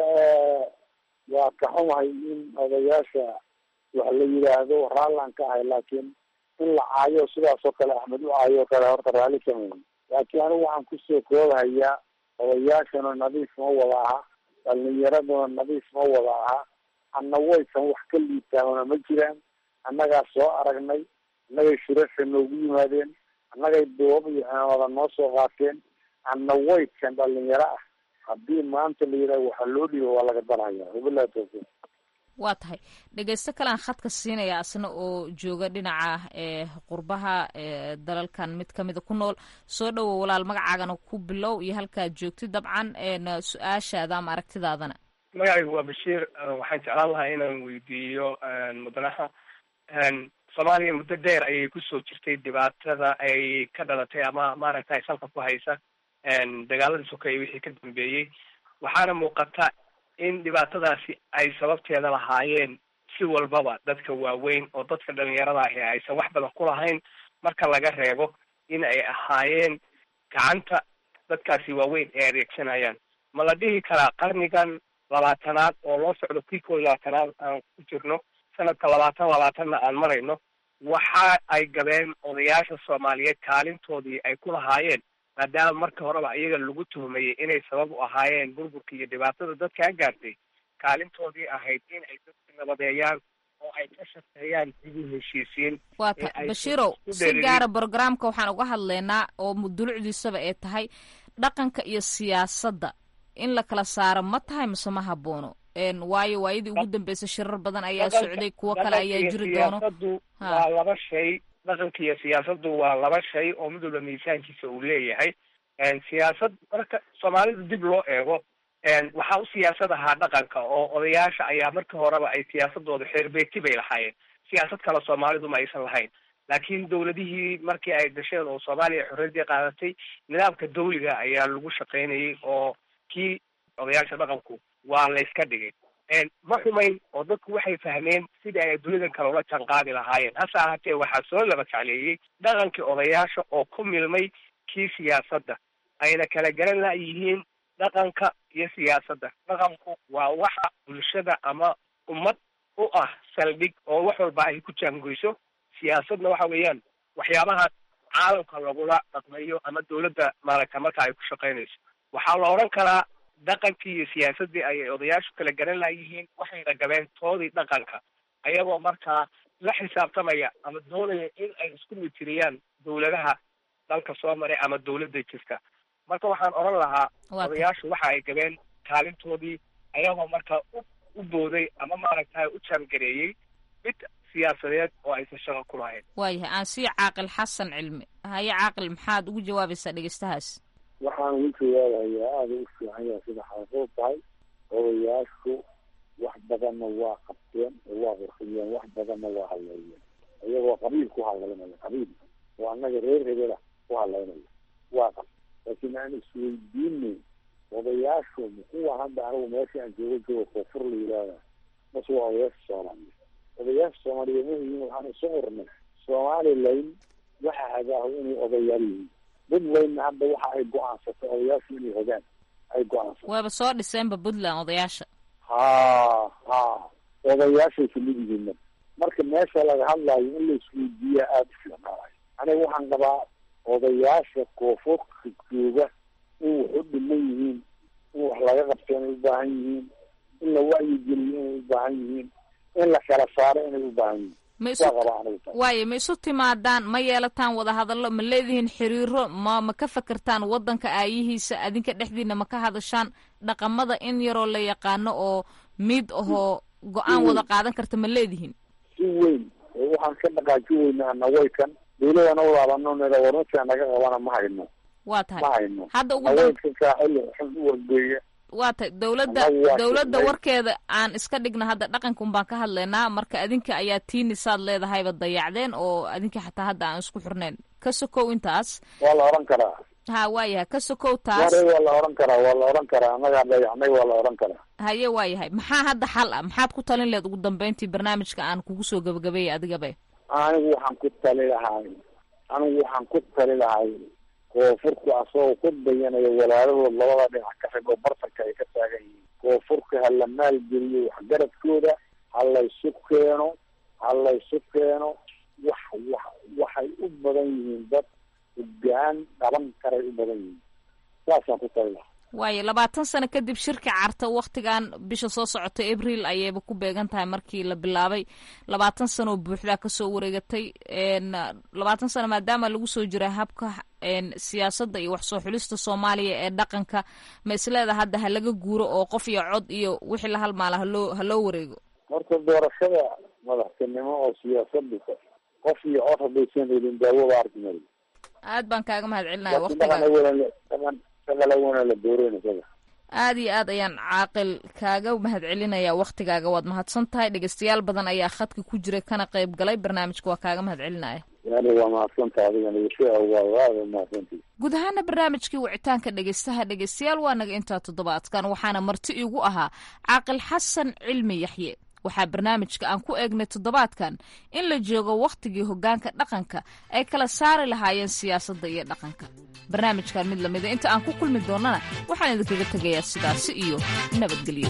waa ka xumahay in odayaasha wax la yidhaahdo raallaan ka ahay laakiin in la caayo sidaas oo kale axmed u caayo o kale horta raalli kama laakiin anigu waxaan kusoo koobahayaa odayaashana nadiif ma wada aha dhalinyaraduna nadiif ma wada aha anna waysan wax ka liitaamana ma jiraan annagaa soo aragnay annagay shirarka noogu yimaadeen annagay duubab iyo cimaamada noo soo qaateen anna waykan dhalinyaro ah haddii maanta la yidhaha waxaa loo dhiiba waa laga daraya wabilahi tawfiiq waa tahay dhegeysto kalean khadka siinaya asna oo jooga dhinaca qurbaha dalalkan mid kamida ku nool soo dhowow walaal magacaagana ku bilow iyo halkaad joogtid dabcan su-aashaada ama aragtidaadana magacaygu waa bashiir waxaan jeclaan lahaa inaan weydiiyo mudanaha soomaaliya muddo dheer ayay kusoo jirtay dhibaatada ay ka dhalatay ama maaragtay salka ku haysa dagaaladii sokeeye wixii ka dambeeyey waxaana muuqata in dhibaatadaasi ay sababteeda lahaayeen si walbaba dadka waaweyn oo dadka dhalinyarada ahi aysan wax badan ku lahayn marka laga reebo in ay ahaayeen gacanta dadkaasi waaweyn ay adeegsanayaan ma la dhihi karaa qarnigan labaatanaad oo loo socdo kii koo labaatanaad aan ku jirno sanadka labaatan labaatanna aan marayno waxa ay gabeen odayaasha soomaaliyeed kaalintoodii ay ku lahaayeen maadaama marka horeba iyaga lagu tuhmayey inay sabab u ahaayeen burburka iyo dhibaatada dadkaa gaartay kaalintoodii ahayd in ay dadka nabadeeyaan oo ay ka shaqeeyaan sidii heshiisiin waa ta bashiirow si gaara brogramka waxaan uga hadlaynaa oo mudulucdiisaba ee tahay dhaqanka iyo siyaasadda in la kala saaro ma tahay mise ma haboono waayo waayadii ugu dambeysay shirar badan ayaa socday kuwo kale ayaa jiri doono waa laba shay dhaqanka iyo siyaasaddu waa laba shay oo mid walba miisaankiisa uu leeyahay siyaasad marka soomaalida dib loo eego waxaa u siyaasad ahaa dhaqanka oo odayaasha ayaa marka horeba ay siyaasadooda xeerbeeti bay lahaayeen siyaasad kale soomaalidu ma aysan lahayn laakiin dowladihii markii ay dasheen oo soomaaliya xorriyadii qaadatay nidaamka dawliga ayaa lagu shaqaynayay oo kii odayaasha dhaqanku waa la yska dhigay ma xumayn oo dadku waxay fahmeen sidii ay dunidan kale ula janqaadi lahaayeen hase ahaatee waxaa soo laba jecleeyey dhaqankii odayaasha oo ku milmay kii siyaasadda ayna kala garan layihiin dhaqanka iyo siyaasadda dhaqanku waa waxa bulshada ama ummad u ah saldhig oo wax walba ay ku jaangoyso siyaasadna waxa weeyaan waxyaabaha caalamka lagula dhaqmayo ama dawladda maaragta marka ay ku shaqaynayso waxaa la odhan karaa dhaqankii iyo siyaasaddii ayay odayaashu kala garan layihiin waxayna gabeen toodii dhaqanka ayagoo markaa la xisaabtamaya ama doonaya in ay isku mitiriyaan dawladaha dalka soo maray ama dawladda jirta marka waxaan odhan lahaa odayaashu waxa ay gabeen kaalintoodii ayagoo markaa u u booday ama maaragtay u jaangareeyey mid siyaasadeed oo aysan shaqo ku lahayn waayahay aan sii caaqil xasan cilmi haye caaqil maxaad ugu jawaabaysaa dhegeystahaas waxaan ugu jawaabayaa aada u fiican yahay sida xaasuud tahay odayaashu wax badanna waa qabteen oo waa qurxiyeen wax badanna waa hadleeyeen iyagoo qabiil ku hadlaynaya qabiil oo annaga reer hebela ku hadlaynaya waa qab laakiin aan isweydiinay odayaashu muxuu hadda anigu meesha aan joogo joogo koonfur la yidhaahda mase waa odayaasha soomaaliyeed odayaasha soomaaliyeed mahiin waxaan isu qornay somalilan waxa hagaaho inay odayaal yihiin puntlandna hadda waxa ay go-aansatay odayaashu inay hogaan ay go-aansatay waaba soo dhiseenba puntland odayaasha ha ha odayaashay kamid yihiin marka meesha laga hadlayo in la isweydiiya aada u fiicnaanayo aniga waxaan qabaa odayaasha koonfurka jooga in wax u dhiman yihiin in wax laga qabto inay u baahan yihiin in la wacyigeliyo inay u baahan yihiin in la kala saaro inay u baahan yihiin ma isu waa qabaa aniga taas waayo ma isu timaadaan ma yeelataan wada hadallo ma leedihiin xiriiro ma ma ka fekertaan waddanka aayihiisa adinka dhexdiina ma ka hadashaan dhaqamada in yaroo la yaqaano oo mid ahoo go-aan wada qaadan karta ma leedihiin si weyn oo waxaan ka dhaqaaji weynaa nawaykan dawladana walaabano nida warmasia naga qabana ma hayno waa ma tahay hayno hadda ugu dam nawaykan kaa xilli xun u wargeeya waa tahay dowladda Annagu waa dowladda shaqeyn. warkeeda aan iska dhigna hadda dhaqankan baan ka hadlaynaa marka adinka ayaa tiinisaad leedahayba dayacdeen oo adinka xataa hadda aan isku xirnayn ka sokow intaas waa la oran karaa ha waayahay ka sokow taas ware waa la oran karaa waa la oran karaa annagaa dayacnay waa la oran karaa haye waayahay maxaa hadda xal ah maxaad ku talin leed ugu dambeyntii barnaamijka aan kugu soo gabagabeeyay adigabe anigu waxaan ku tali lahay anigu waxaan ku tali lahay koonfurku asagoo ku dayanayo walaalahood labada dhinac ka xig oo bartanka ay ka taagan yihiin koonfurka ha la maalgeliyo waxgaradkooda ha laysu keeno ha laysu keeno wax wax waxay u badan yihiin dad hogaan dhaban karay u badan yihiin saasaan ku tali lahay waayo labaatan sano kadib shirka carta waktigan bisha soo socota abril ayayba ku beegan tahay markii la bilaabay labaatan sano oo buuxdaa kasoo wareegatay n labaatan sano maadaama lagu soo jira habka n siyaasadda iyo wax soo xulista soomaaliya ee dhaqanka ma isleeda hadda ha laga guuro oo qof iyo cod iyo wixii la halmaala haloo haloo wareego horta doorashada madaxtinimo oo siyaasadu qof iyo cod haddaysan helin daawada arki mari aad baan kaaga mahad celinaya laakiin waktiga dhaqan awalan la- dhaqan dhaqan awalan la dooreyn isaga aad iyo aad ayaan caaqil kaaga mahad celinaya waktigaaga waad mahadsan tahay dhegeystayaal badan ayaa khadka ku jira kana qayb galay barnaamijka waa kaaga mahad celinaya yani waa mahadsanta adigana wishia waa aada mahadsantii guud ahaana barnaamijkii wicitaanka dhegeystaha dhegeystayaal waa naga intaa toddobaadkan waxaana marti iigu ahaa caaqil xasan cilmi yaxye waxaa barnaamijka aan ku eegnay toddobaadkan in la joogo wakhtigii hoggaanka dhaqanka ay kala saari lahaayeen siyaasadda iyo dhaqanka barnaamijkan mid lamida inta aan ku kulmi doonnana waxaan idinkaga tegayaa sidaasi iyo nabadgelyo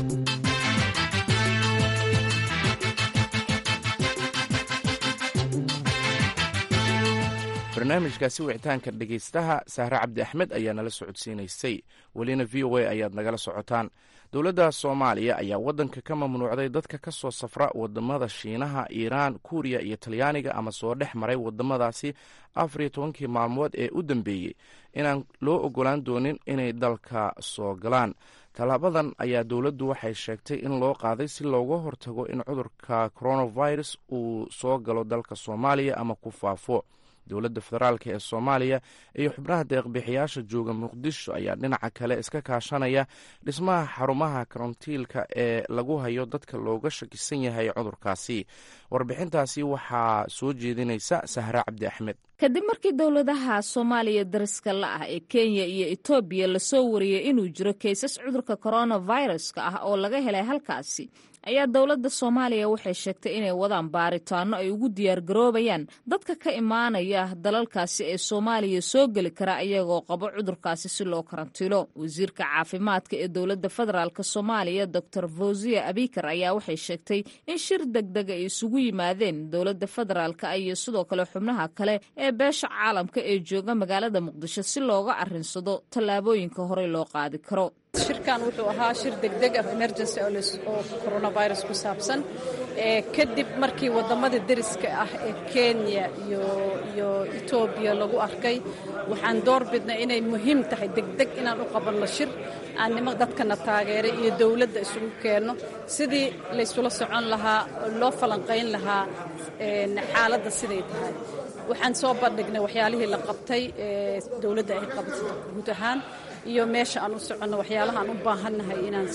barnaamijkaasi wicitaanka dhegaystaha sahre cabdi axmed ayaa nala socodsiinaysay welina v o a ayaad nagala socotaan dowladda soomaaliya ayaa waddanka ka mamnuucday dadka ka soo safra wadamada shiinaha iiraan kuuriya iyo talyaaniga ama soo dhex maray wadamadaasi afar iyo tobankii maalmood ee u dambeeyey inaan loo ogolaan doonin inay dalka soo galaan tallaabadan ayaa dowladdu waxay sheegtay in loo qaaday si looga hortago in cudurka coronavirus uu soo galo dalka soomaaliya ama ku faafo dowladda federaalk ee soomaaliya iyo xubnaha deeqbixiyaasha jooga muqdisho ayaa dhinaca kale iska kaashanaya dhismaha xarumaha karantiilka ee lagu hayo dadka looga shakisan yahay cudurkaasi warbixintaasi waxaa soo jeedinaysa sahre cabdi axmed kadib markii dowladaha soomaaliya dariska la ah ee kenya iyo etoobiya lasoo wariyey inuu jiro kaysas cudurka coronaviruska ah oo laga helay halkaasi ayaa dowladda soomaaliya waxay sheegtay inay wadaan baaritaano ay ugu diyaargaroobayaan dadka ka imaanaya dalalkaasi ee soomaaliya soo geli kara iyagoo qabo cudurkaasi si loo karantiilo wasiirka caafimaadka ee dowladda federaalk soomaaliya doctor fawziya abikar ayaa waxay sheegtay in shir degdeg ay isugu yimaadeen dowladda federaalk iyo sidoo kale xubnaha kale ee beesha caalamka ee jooga magaalada muqdisho si looga arrinsado tallaabooyinka horey loo qaadi karo shirkan wuxuu ahaa shir degdeg ah emergency oo coronavirus ku saabsan kadib markii wadamada deriska ah ee kenya iyo iyo etoobiya lagu arkay waxaan door bidnay inay muhiim tahay degdeg inaan u qabanno shir aan nima dadkana taageeray iyo dowladda isugu keenno sidii laysula socon lahaa loo falanqayn lahaa xaaladda siday tahay waxaan soo bandhignay waxyaalihii la qabtay dowladda ay qabatay guud ahaan iyo meesha aan u soconno waxyaalaha aan u baahannahay inaan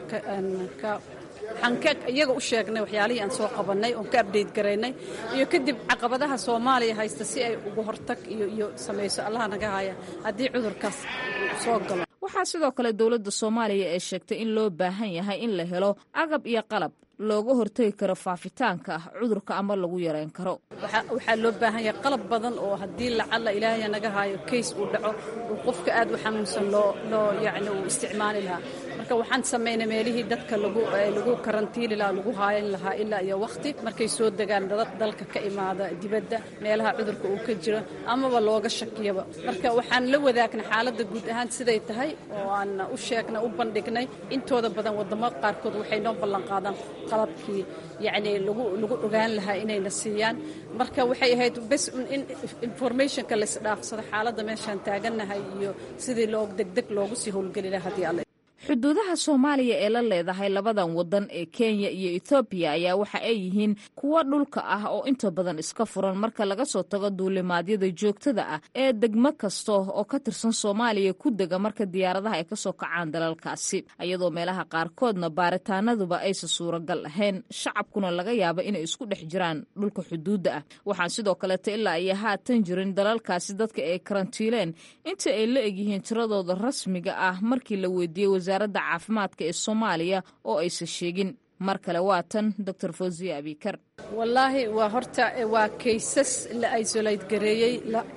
waxaan ka iyaga u sheegnay waxyaalihii aan soo qabannay oon ka abdeyt garaynay iyo kadib caqabadaha soomaaliya haysta si ay uga hortag iyo iyo samayso allaha naga haya haddii cudurkaas soo galo waxaa sidoo kale dowladda soomaaliya ee sheegtay in loo baahan yahay in la helo agab iyo qalab looga hortegi karo faafitaanka ah cudurka ama lagu yareyn karo waxaa loo baahan yahay qalab badan oo haddii lacalla ilaahay naga haayo kays uu dhaco uu qofka aad u xanuunsan loo loo yacni uu isticmaali lahaa marka marka waxaan samaynay meelihii dadka lagu lagu karantiili lahaa lagu haayan lahaa ilaa iyo waqti markay soo degaan dad dalka ka imaada dibadda meelaha cudurka uu ka jiro amaba looga shakiyaba marka waxaan la wadaagnay xaaladda guud ahaan siday tahay oo aan u sheegnay u bandhignay intooda badan wadamo qaarkood waxay noo ballan qaadaan qalabkii yacni lagu lagu ogaan lahaa inayna siiyaan marka waxay ahayd bes in informationka laisdhaafsado xaaladda meeshaan taagannahay iyo sidii loo degdeg loogu sii howlgeli lahaa haddii alle xuduudaha soomaaliya ee la leedahay labadan waddan ee kenya iyo ethoobiya ayaa waxa ay yihiin kuwo dhulka ah oo inta badan iska furan marka laga soo tago duulimaadyada joogtada ah ee degmo kasta oo ka tirsan soomaaliya ku dega marka diyaaradaha ay kasoo kacaan dalalkaasi iyadoo meelaha qaarkoodna baaritaanaduba aysan suuragal ahayn shacabkuna laga yaaba inay isku dhex jiraan dhulka xuduudda ah waxaan sidoo kaleeta ilaa iyo haatan jirin dalalkaasi dadka ay karantiileen inta ay la egyihiin tiradooda rasmiga ah markii la weydiiyey wasaaradda caafimaadka ee soomaaliya oo aysan sheegin mar kale waa tan doctor fawziya abikar wallaahi waa horta waa kaysas la isolate gareeyey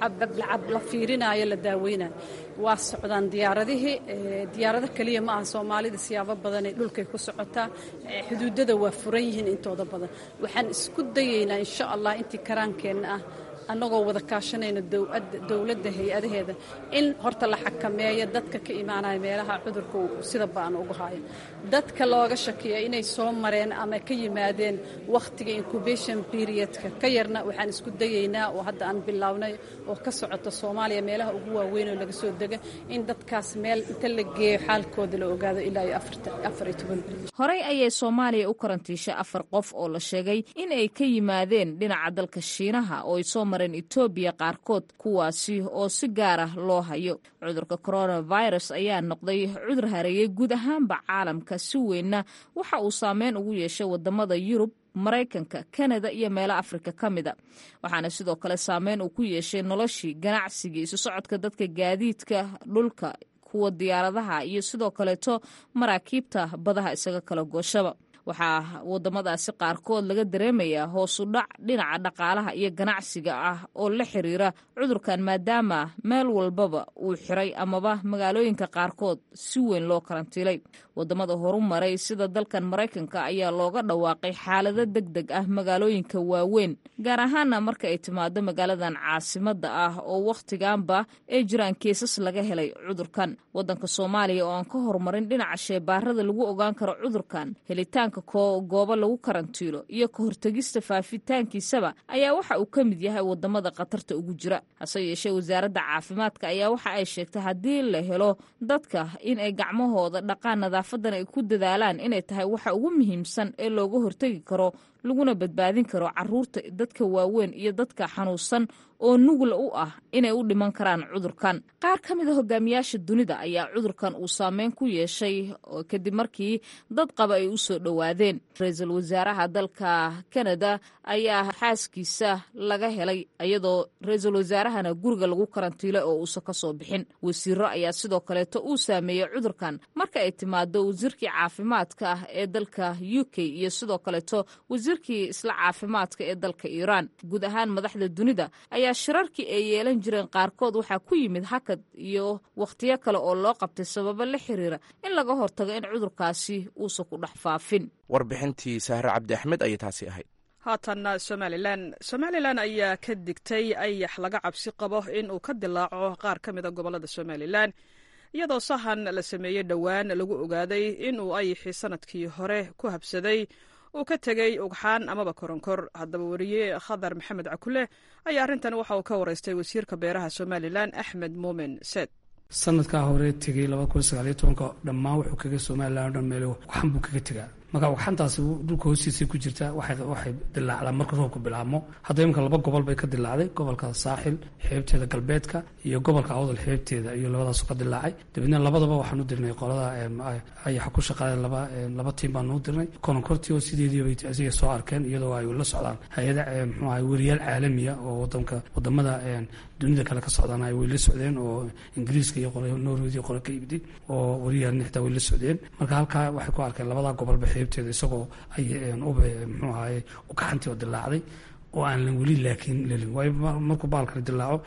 la fiirinayo la daaweynayo waa socdaan diyaaradihii diyaarado keliya ma aha soomaalida siyaabo badanay dhulkay ku socotaa xuduudada waa furan yihiin intooda badan waxaan isku dayeynaa insha allah intii karaankeenna ah annagoo wada kaashanayno dowladda hay-adaheeda in horta la xakameeyo dadka ka imaanaya meelaha cudurka sida ba'an ugu haayo dadka looga shakiya inay soo mareen ama ka yimaadeen wakhtiga incubation periodka ka yarna waxaan isku dayeynaa oo hadda aan bilownay oo ka socota soomaaliya meelaha ugu waaweyn oo laga soo dega in dadkaas meel inta la geeyo xaalkooda la ogaado ilaa iyo afar iyo toban bil horey ayay soomaaliya u karantiishay afar qof oo la sheegay in ay ka yimaadeen dhinaca dalka shiinaha oo ay soo mareen etoobiya qaarkood kuwaasi oo si gaar ah loo hayo cudurka coronavirus ayaa noqday cudur hareeyey guud ahaanba caalamka si weynna waxa uu saameyn ugu yeeshay wadamada yurub maraykanka kanada iyo meelo afrika ka mida waxaana sidoo kale saameyn uu ku yeeshay noloshii ganacsigii isu socodka dadka gaadiidka dhulka kuwa diyaaradaha iyo sidoo kaleeto maraakiibta badaha isaga kala gooshaba waxaa wadamadaasi qaarkood laga dareemayaa hoosu dhac dhinaca dhaqaalaha iyo ganacsiga ah oo la xiriira cudurkan maadaama meel walbaba uu xiray amaba magaalooyinka qaarkood si weyn loo karantiilay wadamada horu maray sida dalkan maraykanka ayaa looga dhawaaqay xaalado deg deg ah magaalooyinka waaweyn gaar ahaana marka ay timaado magaaladan caasimada ah oo wakhtiganba ay jiraan keesas laga helay cudurkan wadanka soomaaliya oo aan ka horumarin dhinaca sheebaarada lagu ogaan karo cudurkan helitaan goobo lagu karantiilo iyo ka hortegista faafitaankiisaba ayaa waxa uu ka mid yahay wadamada khatarta ugu jira hase yeeshee wasaaradda caafimaadka ayaa waxa ay sheegtay haddii la helo dadka in ay gacmahooda dhaqaan nadaafadan ay ku dadaalaan inay tahay waxa ugu muhiimsan ee looga hortegi karo laguna badbaadin karo caruurta dadka waaweyn iyo dadka xanuunsan oo nugla u ah inay u dhiman karaan cudurkan qaar ka mid a hogaamiyaasha dunida ayaa cudurkan uu saameyn ku yeeshay kadib markii dad qaba ay u soo dhowaadeen ra-iisul wasaaraha dalka kanada ayaa xaaskiisa laga helay iyadoo ra-iisul wasaarahana guriga lagu karantiilay oo uusan ka soo bixin wasiiro ayaa sidoo kaleeto uu saameeyey cudurkan marka ay timaado wasiirkii caafimaadka ah ee dalka u k iyo sidoo kaleeto wasiirkii isla caafimaadka ee dalka iiraan guud ahaan madaxda dunida ayaa shirarkii ay yeelan jireen qaarkood waxaa ku yimid hakad iyo wakhtiyo kale oo loo qabtay sababo la xiriira in laga hortago in cudurkaasi uusan ku dhex faafin warbixintii sahre cabdi axmed ayay taasi ahayd haatanna somalilan somalilan ayaa ka digtay ayax laga cabsi qabo in uu ka dilaaco qaar ka mida gobollada somalilan iyadoo sahan la sameeyey dhowaan lagu ogaaday inuu ayaxii sanadkii hore ku habsaday uu ka tegey ugxaan amaba koronkor haddaba weriye khadar maxamed cakule ayaa arrintan waxa uu ka waraystay wasiirka beeraha somalilan axmed muumin seed sanadkaa hore tegey laba kun sagaaliyo tobanka dhammaan wuxuu kaga somalilan o dhan meel waxan buu kaga tegaa marka waxantaasi dhulka hoostiisay ku jirtaa waxay dilaacdaa marka roobku bilaabmo hadda imika laba gobol bay ka dilaacday gobolka saaxil xeebteeda galbeedka iyo gobolka awdal xeebteeda iyo labadaasoo ka dilaacay dabeedna labadaba waxaan u dirnay qolada ayaxa ku shaqaale laba laba tiim baan u dirnay kononkortii oo sideediibay asiga soo arkeen iyadoo ay la socdaan hay-ada mxuu ahay weriyaal caalamiya oo wadanka wadamada dunida kale ka socdaan ay way la socdeen oo ingiriiska iyo norwediya qole ka yimid oo weriyaal nixda way la socdeen marka halkaa waxay ku arkeen labadaa gobolba xeebteeda isagoo ay ube mxuu ahaye ugaxantii oo dilaacday oo aan lan weli laakiin lelin waayo markuu baalkani dilaaco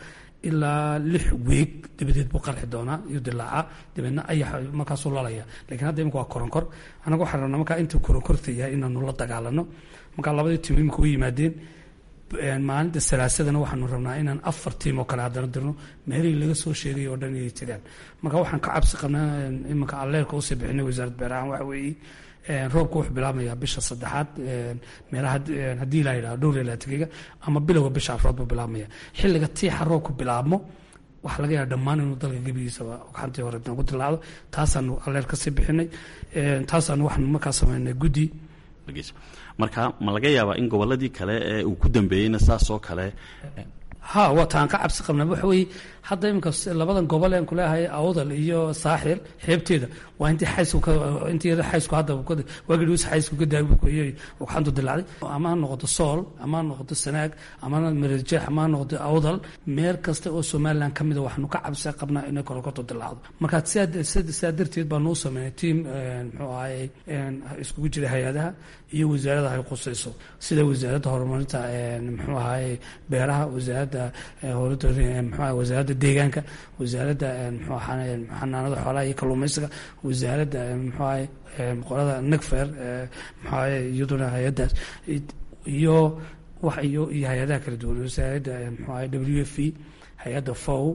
ilaa lix weeg dabadeed buu qarxi doonaa iyo dilaaca dabeedna ayax markaasuu lalaya lakiin hadda imika waa koronkor anaga waxaan rabnaa markaa intuu koronkorta yahay inaanu la dagaalano markaa labadii tiim imika u yimaadeen maalinta salaasadana waxaanu rabnaa inaan afar tiim oo kale haddana dirno meelihii laga soo sheegay oo dhan inay tegaan marka waxaan ka cabsi qabnaa iminka alleerka usii bixinay wasaaradda beerahan waxa weeye roobka wuxuu bilaabmayaa bisha saddexaad meelaha haddii la yidhaha dhowr iyo labaatankeyga ama bilowga bisha afraad buu bilaabmaya xilliga tiixa roobku bilaabmo waxaa laga yaaba dhammaan inuu dalka gebigiisaba gacantii hore nagu dilaacdo taasaanu alleer kasii bixinay taasaanu waxaanu markaa sameynay guddi marka ma laga yaabaa in goboladii kale ee uu ku dambeeyeyna saasoo kale ha waa taan ka cabsi qabnaa waxa weeye hadda iminka labadan gobol aan kuleeyahay awdal iyo saaxil xeebteeda waa intii xaysku intii yada xaysku hadda waagii dhus xaysku ka daayay waxaantu dilaacday ama ha noqoto sool ama ha noqoto sanaag ama marejeex ama ha noqoto awdal meel kasta oo somaliland ka mida waxaanu ka cabsi qabnaa inay korokorto dilaacdo marka sidaa darteed baa nuu sameynay tiam muxuu ahaye iskugu jira hay-adaha iyo wasaarada ay qusayso sida wasaaradda horumarinta muxuu ahaye beeraha wasaaradda mxu wasaaradda deegaanka wasaaradda mxuu xanaanada xoolaha iyo kalluumaysiga wasaaradda mxuu ahaye qolada negfer mxuu ahaye iyaduna hay-addaas iyo wax iyo iyo hay-adaha kala duwan wasaaradda mxuu ahaye w f e hay-adda fow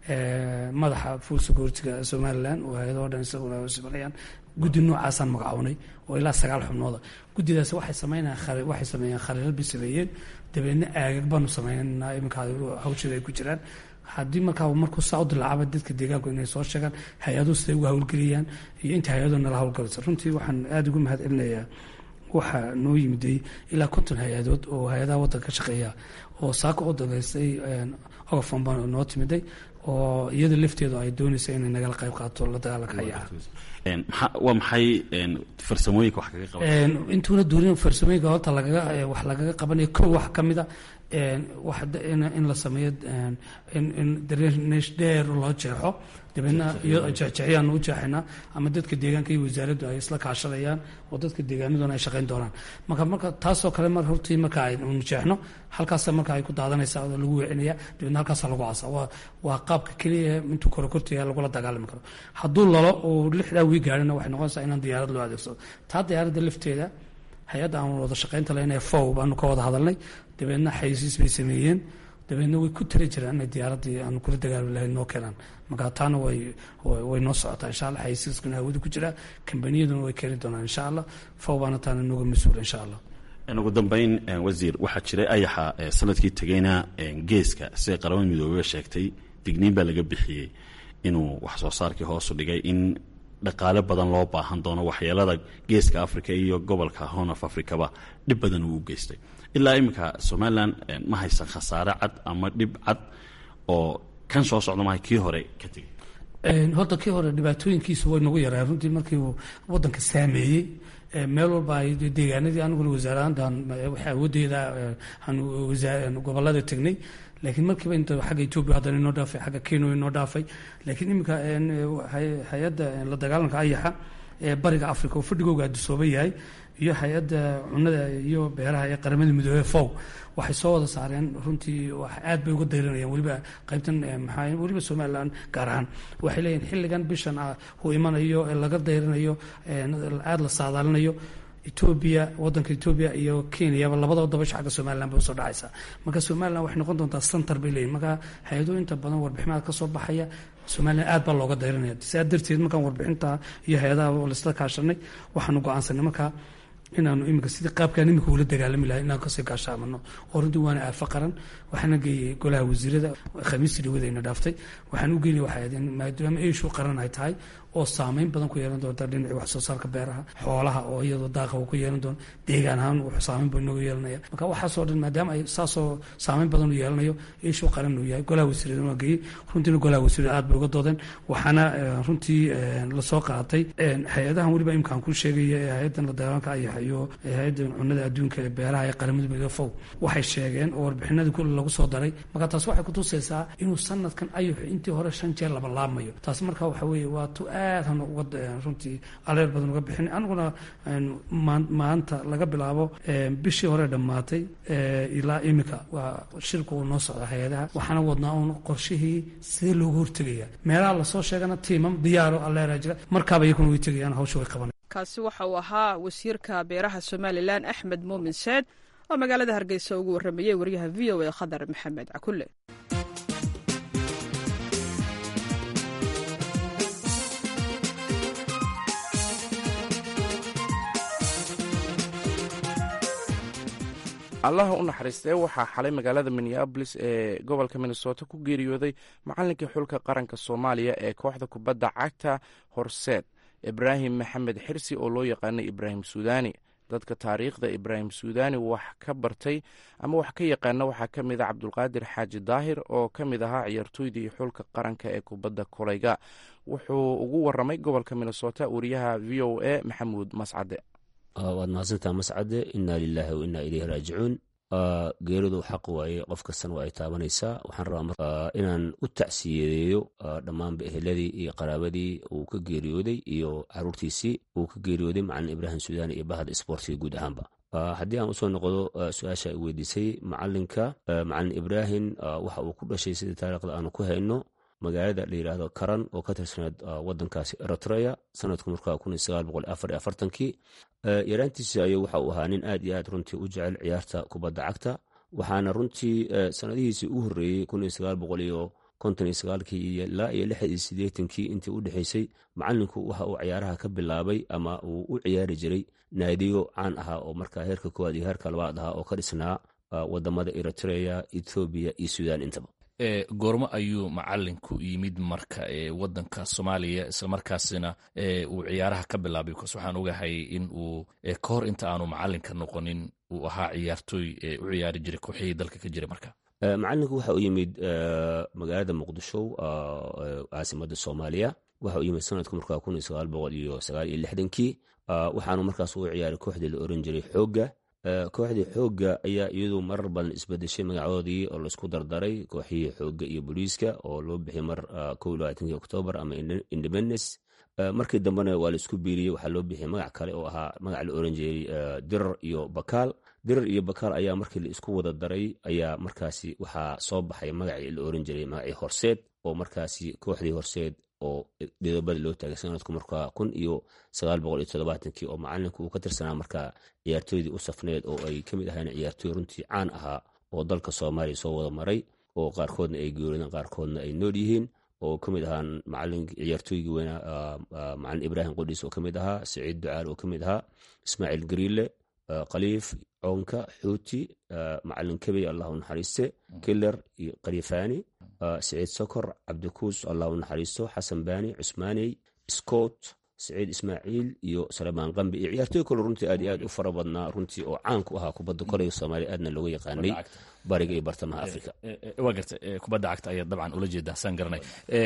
madaxa fuul security-ga somaliland oo hay-adoo dhan isaguna simanayaan guddi noocaasaan magacownay oo ilaa sagaal xubnooda guddidaas waxay sameynayaan waxay sameeyeen khariirad bay sameeyeen dabeedna aagag baanu sameynaa iminka hawsheeda ay ku jiraan haddii markaa markuu saa u dilaacaba dadka deegaanku inay soo sheegaan hay-aduhu siday uga hawlgeliyaan iyo inta hay-aduhu nala hawlgalaysa runtii waxaan aada ugu mahad celinayaa waxaa noo yimiday ilaa konton hay-adood oo hay-adaha waddanka ka shaqeeya oo saaka u dagaystay ogafon baa noo timiday oo iyada lafteedu ay doonaysa inay nagala qayb qaato la dagaalanka hayaha waa maxay farsamooyinka wax kaga qaba intuuna duurin farsamooyinka horta lagaga wax lagaga qabanayo kow wax ka mida wax in la sameeyo in darenesh dheer loo jeexo dabeedna iyo jeexjeexyaan u jeexaynaa ama dadka deegaanka iyo wasaaraddu ay isla kaashadayaan oo dadka deegaanaduna ay shaqayn doonaan marka marka taasoo kale mar hortii marka aynu jeexno halkaasa marka ay ku daadanaysaa oo lagu weecinaya dabeedna halkaasa lagu asa waa waa qaabka keliya intuu korokortiga lagula dagaalami karo hadduu lalo uu lixdaa wii gaarina waxay noqonaysaa inaan diyaarad loo adeegsado taa diyaaradda lafteeda hay-adda aan wada shaqaynta lahayn ee fow baanu ka wada hadalnay dabeedna xayisiis bay sameeyeen dabeedna way ku tali jiraan inay diyaaraddii aanu kula dagaalami lahayn noo keenaan marka taana way way noo socotaa insha allah xayisiiskuna hawada ku jiraa kambaniyaduna way keeni doonaan insha allah fow baana taana nooga mas-uula insha allah ugu dambeyn wasiir waxaa jiray ayaxa sanadkii tegeyna geeska siday qaramada midoobeyba sheegtay digniin baa laga bixiyey inuu wax soo saarkii hoosu dhigay in dhaqaale badan loo baahan doono waxyeelada geeska africa iyo gobolka horn of africaba dhib badan uu u geystay ilaa iminka somalilan ma haysan khasaare cad ama dhib cad oo kan soo socda maha kii hore ka tegay horta kii hore dhibaatooyinkiisu way nagu yaraan runtii markii uu wadanka saameeyey meel walba ay deegaanadii aniguna wasaaradantan waxa awoodeeda gobolada tegnay laakiin markiiba inta xagga etoobiya haddana inoo dhaafay xagga kenya inoo dhaafay laakiin iminka hay-adda la dagaalanka ayaxa ee bariga africa oo fadhigooga adisooba yahay iyo hay-adda cunada iyo beeraha ee qaramada midoobey fow waxay soo wada saareen runtii aad bay uga dayranayaan weliba qaybtan maxaa weliba somalilan gaar ahaan waxay leeyihin xilligan bishan uu imanayo ee laga dayranayo aada la saadaalinayo etoobiya wadanka etoobiya iyo kenyaba labadaba dabasha xagga somalilan bay usoo dhacaysaa marka somalilan waxay noqon doontaa center bay leeyihin marka hay-ado inta badan warbiximada kasoo baxaya somalilan aad baa looga dayranaya sidaa darteed markaan warbixinta iyo hay-adaha laisla kaashanay waxaanu go-aansanay markaa inaanu iminka sidii qaabkaan iminka ula dagaalami lahay inaan kasii gaashaamano oo runtii waana aafo qaran waxaana geeyey golaha wasiirada khamiistii dhawadayna dhaaftay waxaan u geynay waxay ahayd maadaama eishu qaran ay tahay oo saameyn badan ku yeelan doonta dhinacii wax soo saarka beeraha xoolaha oo iyadoo daaqa uu ku yeelan doono deegaan ahaan wuxuu saameyn buu inooga yeelanaya marka waxaasoo dhan maadaama ay saasoo saameyn badan u yeelanayo eishu qaran uu yahay golaha wasiirada waa geeyey runtiina golaha wasiirada aad bay uga doodeen waxaana runtii lasoo qaatay hay-adahan weliba imkaan ku sheegaya ee hay-adan la dagaalanka ayahay iyo hay-adda cunnada adduunka ee beeraha ee qaramada midoobe fow waxay sheegeen oo warbixinadii kule lagu soo daray marka taas waxay kutusaysaa inuu sanadkan ayuxu intii hore shan jeer laba laabmayo taas marka waxa weeye waa tu aad hana uga runtii aleer badan uga bixin aniguna maanta laga bilaabo bishii hore dhammaatay ilaa imika waa shirku uu noo socda hay-adaha waxaana wadnaa uun qorshihii sidee looga hortegaya meelaha lasoo sheegana tiimam diyaaro aleera jira markaaba iyakuna way tegayaan hawsha way qabanay kaasi waxa uu ahaa wasiirka beeraha somalilan axmed muumin seed oo magaalada hargeysa ugu warramayey wariyaha v o a khadar maxamed cakulle allaha u naxariistee waxaa xalay magaalada minneabolis ee gobolka minnesota ku geeriyooday macallinkii xulka qaranka soomaaliya ee kooxda kubadda cagta horseed ibraahim maxamed xirsi oo loo yaqaanay ibraahim suudani dadka taariikhda ibraahim suudani wax ka bartay ama wax ka yaqaana waxaa ka mid a cabdulqaadir xaaji daahir oo ka mid ahaa ciyaartooydii xulka qaranka ee kubadda kolayga wuxuu ugu waramay gobolka minnesota wariyaha v o a maxamuud mascade waad mahadsantaa mascade inaa lilaahi wa inaa ileyhi raajicuun geeridu xaq waaye qof kastana waa ay taabanaysaa waxaan rabaa inaan u tacsiyadeeyo dhammaanba eheladii iyo qaraabadii uu ka geeriyooday iyo caruurtiisii uu ka geeriyooday macalin ibraahim suudani iyo bahda isboortiga guud ahaanba haddii aan usoo noqdo su-aasha ay weydiisay macalinka macalin ibraahim waxa uu ku dhashay sidii taariikhda aanu ku hayno magaalada la yidhaahdo karan oo ka tirsaneed wadankaasi eritrea sanadku markaa kii yaraantiisi ayuu waxa uu ahaa nin aad iyo aad runtii u jecel ciyaarta kubadda cagta waxaana runtii sanadihiisii u horreeyey kii ilaa iyo kii intii u dhexaysay macalinku waxa uu ciyaaraha ka bilaabay ama uu u ciyaari jiray naadiyo caan ahaa oo markaa heerka koowaad iyo heerka labaad ahaa oo ka dhisnaa wadamada eritrea ethoobiya iyo suudaan intaba goormo ayuu macalinku yimid marka wadanka soomaaliya islamarkaasina uu ciyaaraha ka bilaabay bcas waxaan ogahay in uu ka hor inta aanu macalinka noqonin uu ahaa ciyaartooy u ciyaari jiray kooxihii dalka ka jiray marka macalinku waxa uu yimid magaalada muqdisho caasimada soomaaliya waxa uu yimid sanadku markaa kii waxaanu markaas u ciyaaray kooxdii la oran jiray xooga kooxdii xoogga ayaa iyadu marar badan isbedeshay magacoodii oo laisku dardaray kooxihii xoogga iyo booliiska oo loo bixiyay mar oktoobar ama independence markii dambena waa laisku biiriyey waxaa loo bixiyay magac kale oo ahaa magac la oran jiray dirar iyo bakaal dirar iyo bakaal ayaa markii la isku wada daray ayaa markaasi waxaa soo baxay magacii la oran jiray magacii horseed oo markaasi kooxdii horseed oo dhidobada loo taagay sanadku markaa kun iyo sagaal boqol iyo todobaatankii oo macalinku uu ka tirsanaa markaa ciyaartooydii u safneed oo ay ka mid ahayn ciyaartooy runtii caan ahaa oo dalka soomaaliya soo wada maray oo qaarkoodna ay geerideen qaarkoodna ay nool yihiin oo ka mid ahaan macalin ciyaartooygii weynaa macalin ibraahim qudhiis oo ka mid ahaa saciid ducaal oo ka mid ahaa ismaaciil gariile khaliif coonka xuuti macalin kebey allahu naxariiste killer iyo khalifaani saciid sokor cabdikuus allahu naxariisto xasan baani cusmaaney scott saciid ismaaciil iyo salemaan qambi iyo ciyaartooy kale runtii aad iyo aad u fara badnaa runtii oo caan ku ahaa kubadda kolayga soomaaliya aadna looga yaqaanay bariga iyo bartamaha africa waa garta kubadda cagta ayaa dabcan ula jeedaa saan garanay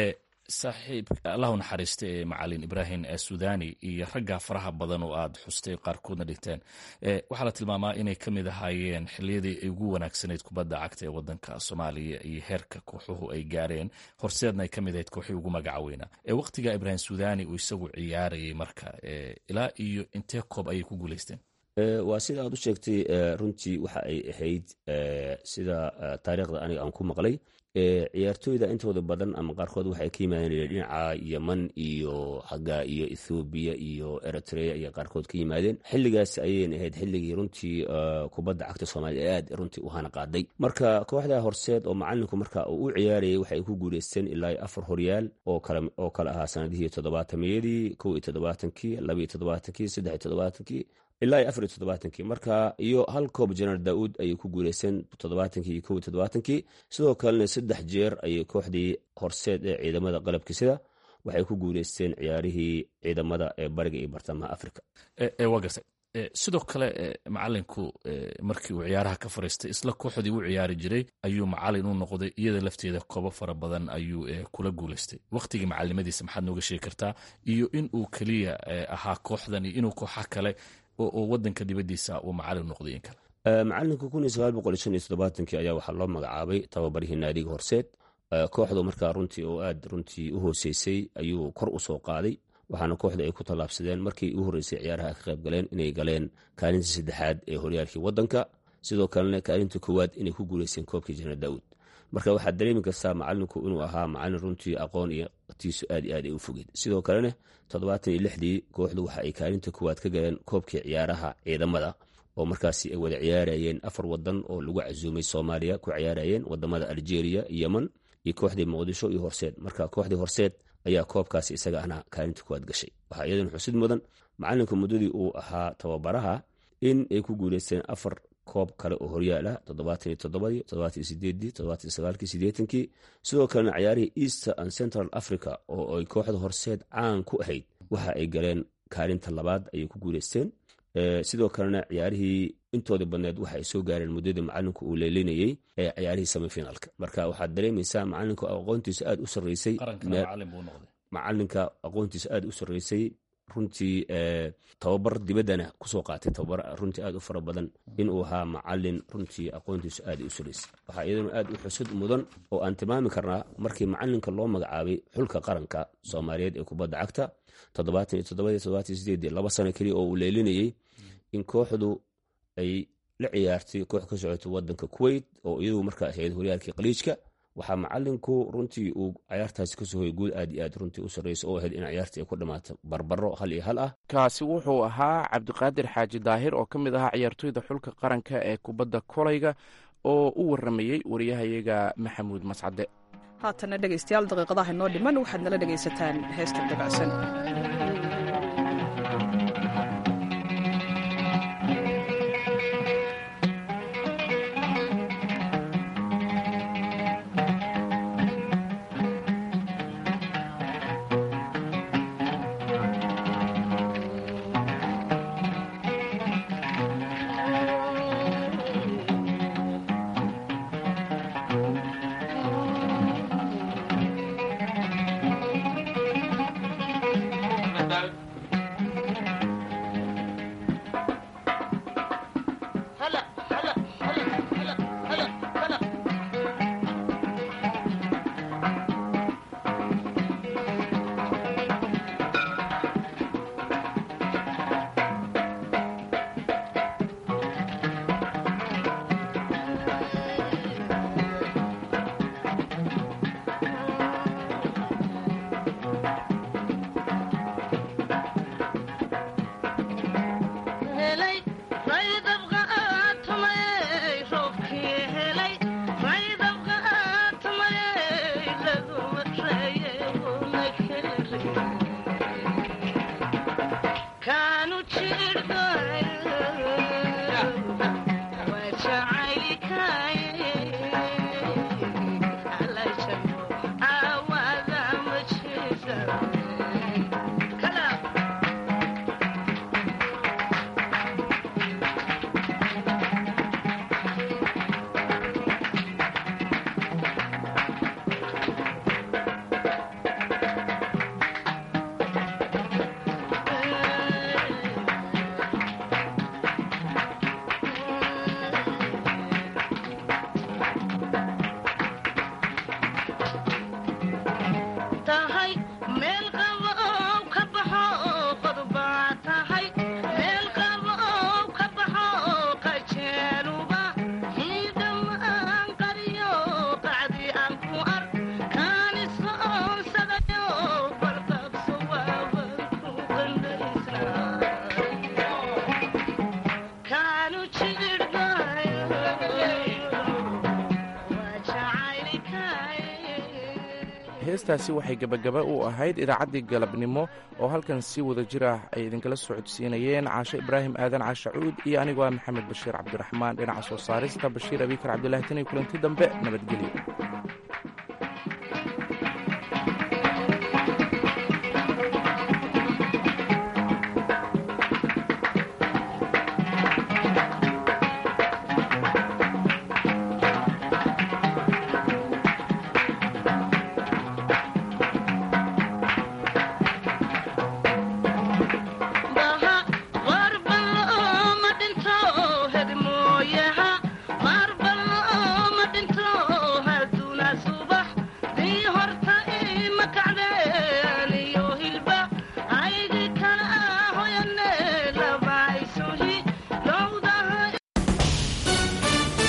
saaxiib allahu naxariista ee macalin ibraahim sudani iyo ragga faraha badan oo aad xustay qaarkoodna dhigteen waxaa la tilmaamaa inay ka mid ahaayeen xiliyadii ay ugu wanaagsanayd kubadda cagta ee wadanka soomaaliya iyo heerka kooxuhu ay gaareen horseedna ay ka mid ahayd kooxii ugu magaca weynaa waqtiga ibraahim sudani uu isagu ciyaarayay marka ilaa iyo intee koob ayay ku guuleysteen waa sida aad u sheegtay runtii waxa ay ahayd sida taariikhda aniga aan ku maqlay ciyaartooyda intooda badan ama qaarkood waxay ka yimaadeen dhinaca yeman iyo xagga iyo ethoobiya iyo eritrea iyo qaarkood ka yimaadeen xilligaas ayayna ahayd xilligii runtii kubadda cagta soomaaliya aad runtii u hana qaaday marka kooxda horseed oo macalinku marka uu u ciyaarayay waxay ku guuleysteen ilaa afar horyaal oo kale ahaa sanadihii toddobaatamiyadii kow iyo toddobaatankii laba iyo toddobaatankii saddex iyo toddobaatankii ilaa iyo afar iyo toddobaatankii marka iyo hal koob jeneral daauud ayay ku guuleysteen toddobaatankii iyo kow iyo toddobaatankii sidoo kalena saddex jeer ayay kooxdii horseed ee ciidamada qalabkiisida waxay ku guuleysteen ciyaarihii ciidamada ee bariga iyo bartamaha africa waa gartay sidoo kale macalinku markii uu ciyaaraha ka fariistay isla kooxdii u ciyaari jiray ayuu macalin u noqday iyada lafteeda koobo fara badan ayuu kula guuleystay waqtigii macalinimadiisa maxaad nooga sheegi kartaa iyo in uu keliya ahaa kooxdan iyo inuu kooxa kale oo wadanka dibadiisa uu macalin noqday in kale macalinka kun iyo sagaal boqol shan iyo toddobaatankii ayaa waxaa loo magacaabay tababarihii naadiga horseed kooxdu markaa runtii oo aad runtii u hooseysay ayuu kor u soo qaaday waxaana kooxda ay ku tallaabsadeen markii u horreysay ciyaaraha ka qayb galeen inay galeen kaalinta saddexaad ee horyaalkii waddanka sidoo kalena kaalinta koowaad inay ku guuleysteen koobkii jana daawud marka waxaad dareemi kartaa macalinku inuu ahaa macalin runtii aqoon iyo tiisu aad iyo aad ay u fogeed sidoo kalena toddobaatan iyo lixdii kooxdu waxa ay kaalinta koowaad ka galeen koobkii ciyaaraha ciidamada oo markaasi ay wada ciyaarayeen afar wadan oo lagu casuumay soomaaliya ku ciyaarayeen wadamada algeria yemen iyo kooxdii muqdisho iyo horseed marka kooxdii horseed ayaa koobkaasi isaga ahna kaalinta kuwaad gashay waxaa iyadana xusid mudan macalinka muddadii uu ahaa tababaraha in ay ku guuleysteen afar koob kale oo horyaal ah toddobaatan iyo toddobadii toddobaatan iyo sideedii toddobaatan iyo sagaalkii sideetankii sidoo kalena ciyaarihii easter and central africa oo ay kooxda horseed caan ku ahayd waxa ay galeen kaalinta labaad ayay ku guuleysteen sidoo kalena ciyaarihii intoodii badneed waxa ay soo gaareen muddadii macalinku uu leelinayey ee ciyaarihii semifinalka marka waxaad dareemaysaa macalinku aqoontiisa aad u sarreysay macalinka aqoontiisa aad u sarreysay runtii tababar dibaddana kusoo qaatay tababar runtii aad u fara badan inuu ahaa macalin runtii aqoontiisu aad u sarreysay waxaa iyaduna aad u xusud mudan oo aan tilmaami karnaa markii macalinka loo magacaabay xulka qaranka soomaaliyeed ee kubadda cagta toddobaatan iyo toddobadii toddobaatan iyo sideedii laba sano keliya oo uu leelinayey in kooxdu ay la ciyaartay koox ka socotay wadanka kuwait oo iyadu markaa ahayd horyaalkii khaliijka waxaa macalinku runtii uu ciyaartaasi kasoo hoyay guul aad iyo aad runtii u sarreysa oo ahayd in ciyaartii ay ku dhammaato barbaro hal iyo hal ah kaasi wuxuu ahaa cabdiqaadir xaaji daahir oo ka mid ahaa ciyaartoyda xulka qaranka ee kubadda kolayga oo u waramayey wariyahayaga maxamuud mascade haatana dhegaystayaal daqiiqadaha inoo dhiman waxaad nala dhegaysataan heesta dabacsan heestaasi waxay gebagaba u ahayd idaacaddii galabnimo oo halkan si wada jir ah ay idinkala socodsiinayeen caashe ibraahim aadan caashe cuud iyo anigoo ah maxamed bashiir cabdiraxmaan dhinaca soo saarista bashiir abikar cabdilaahi tan iyo kulanti dambe nabadgelyo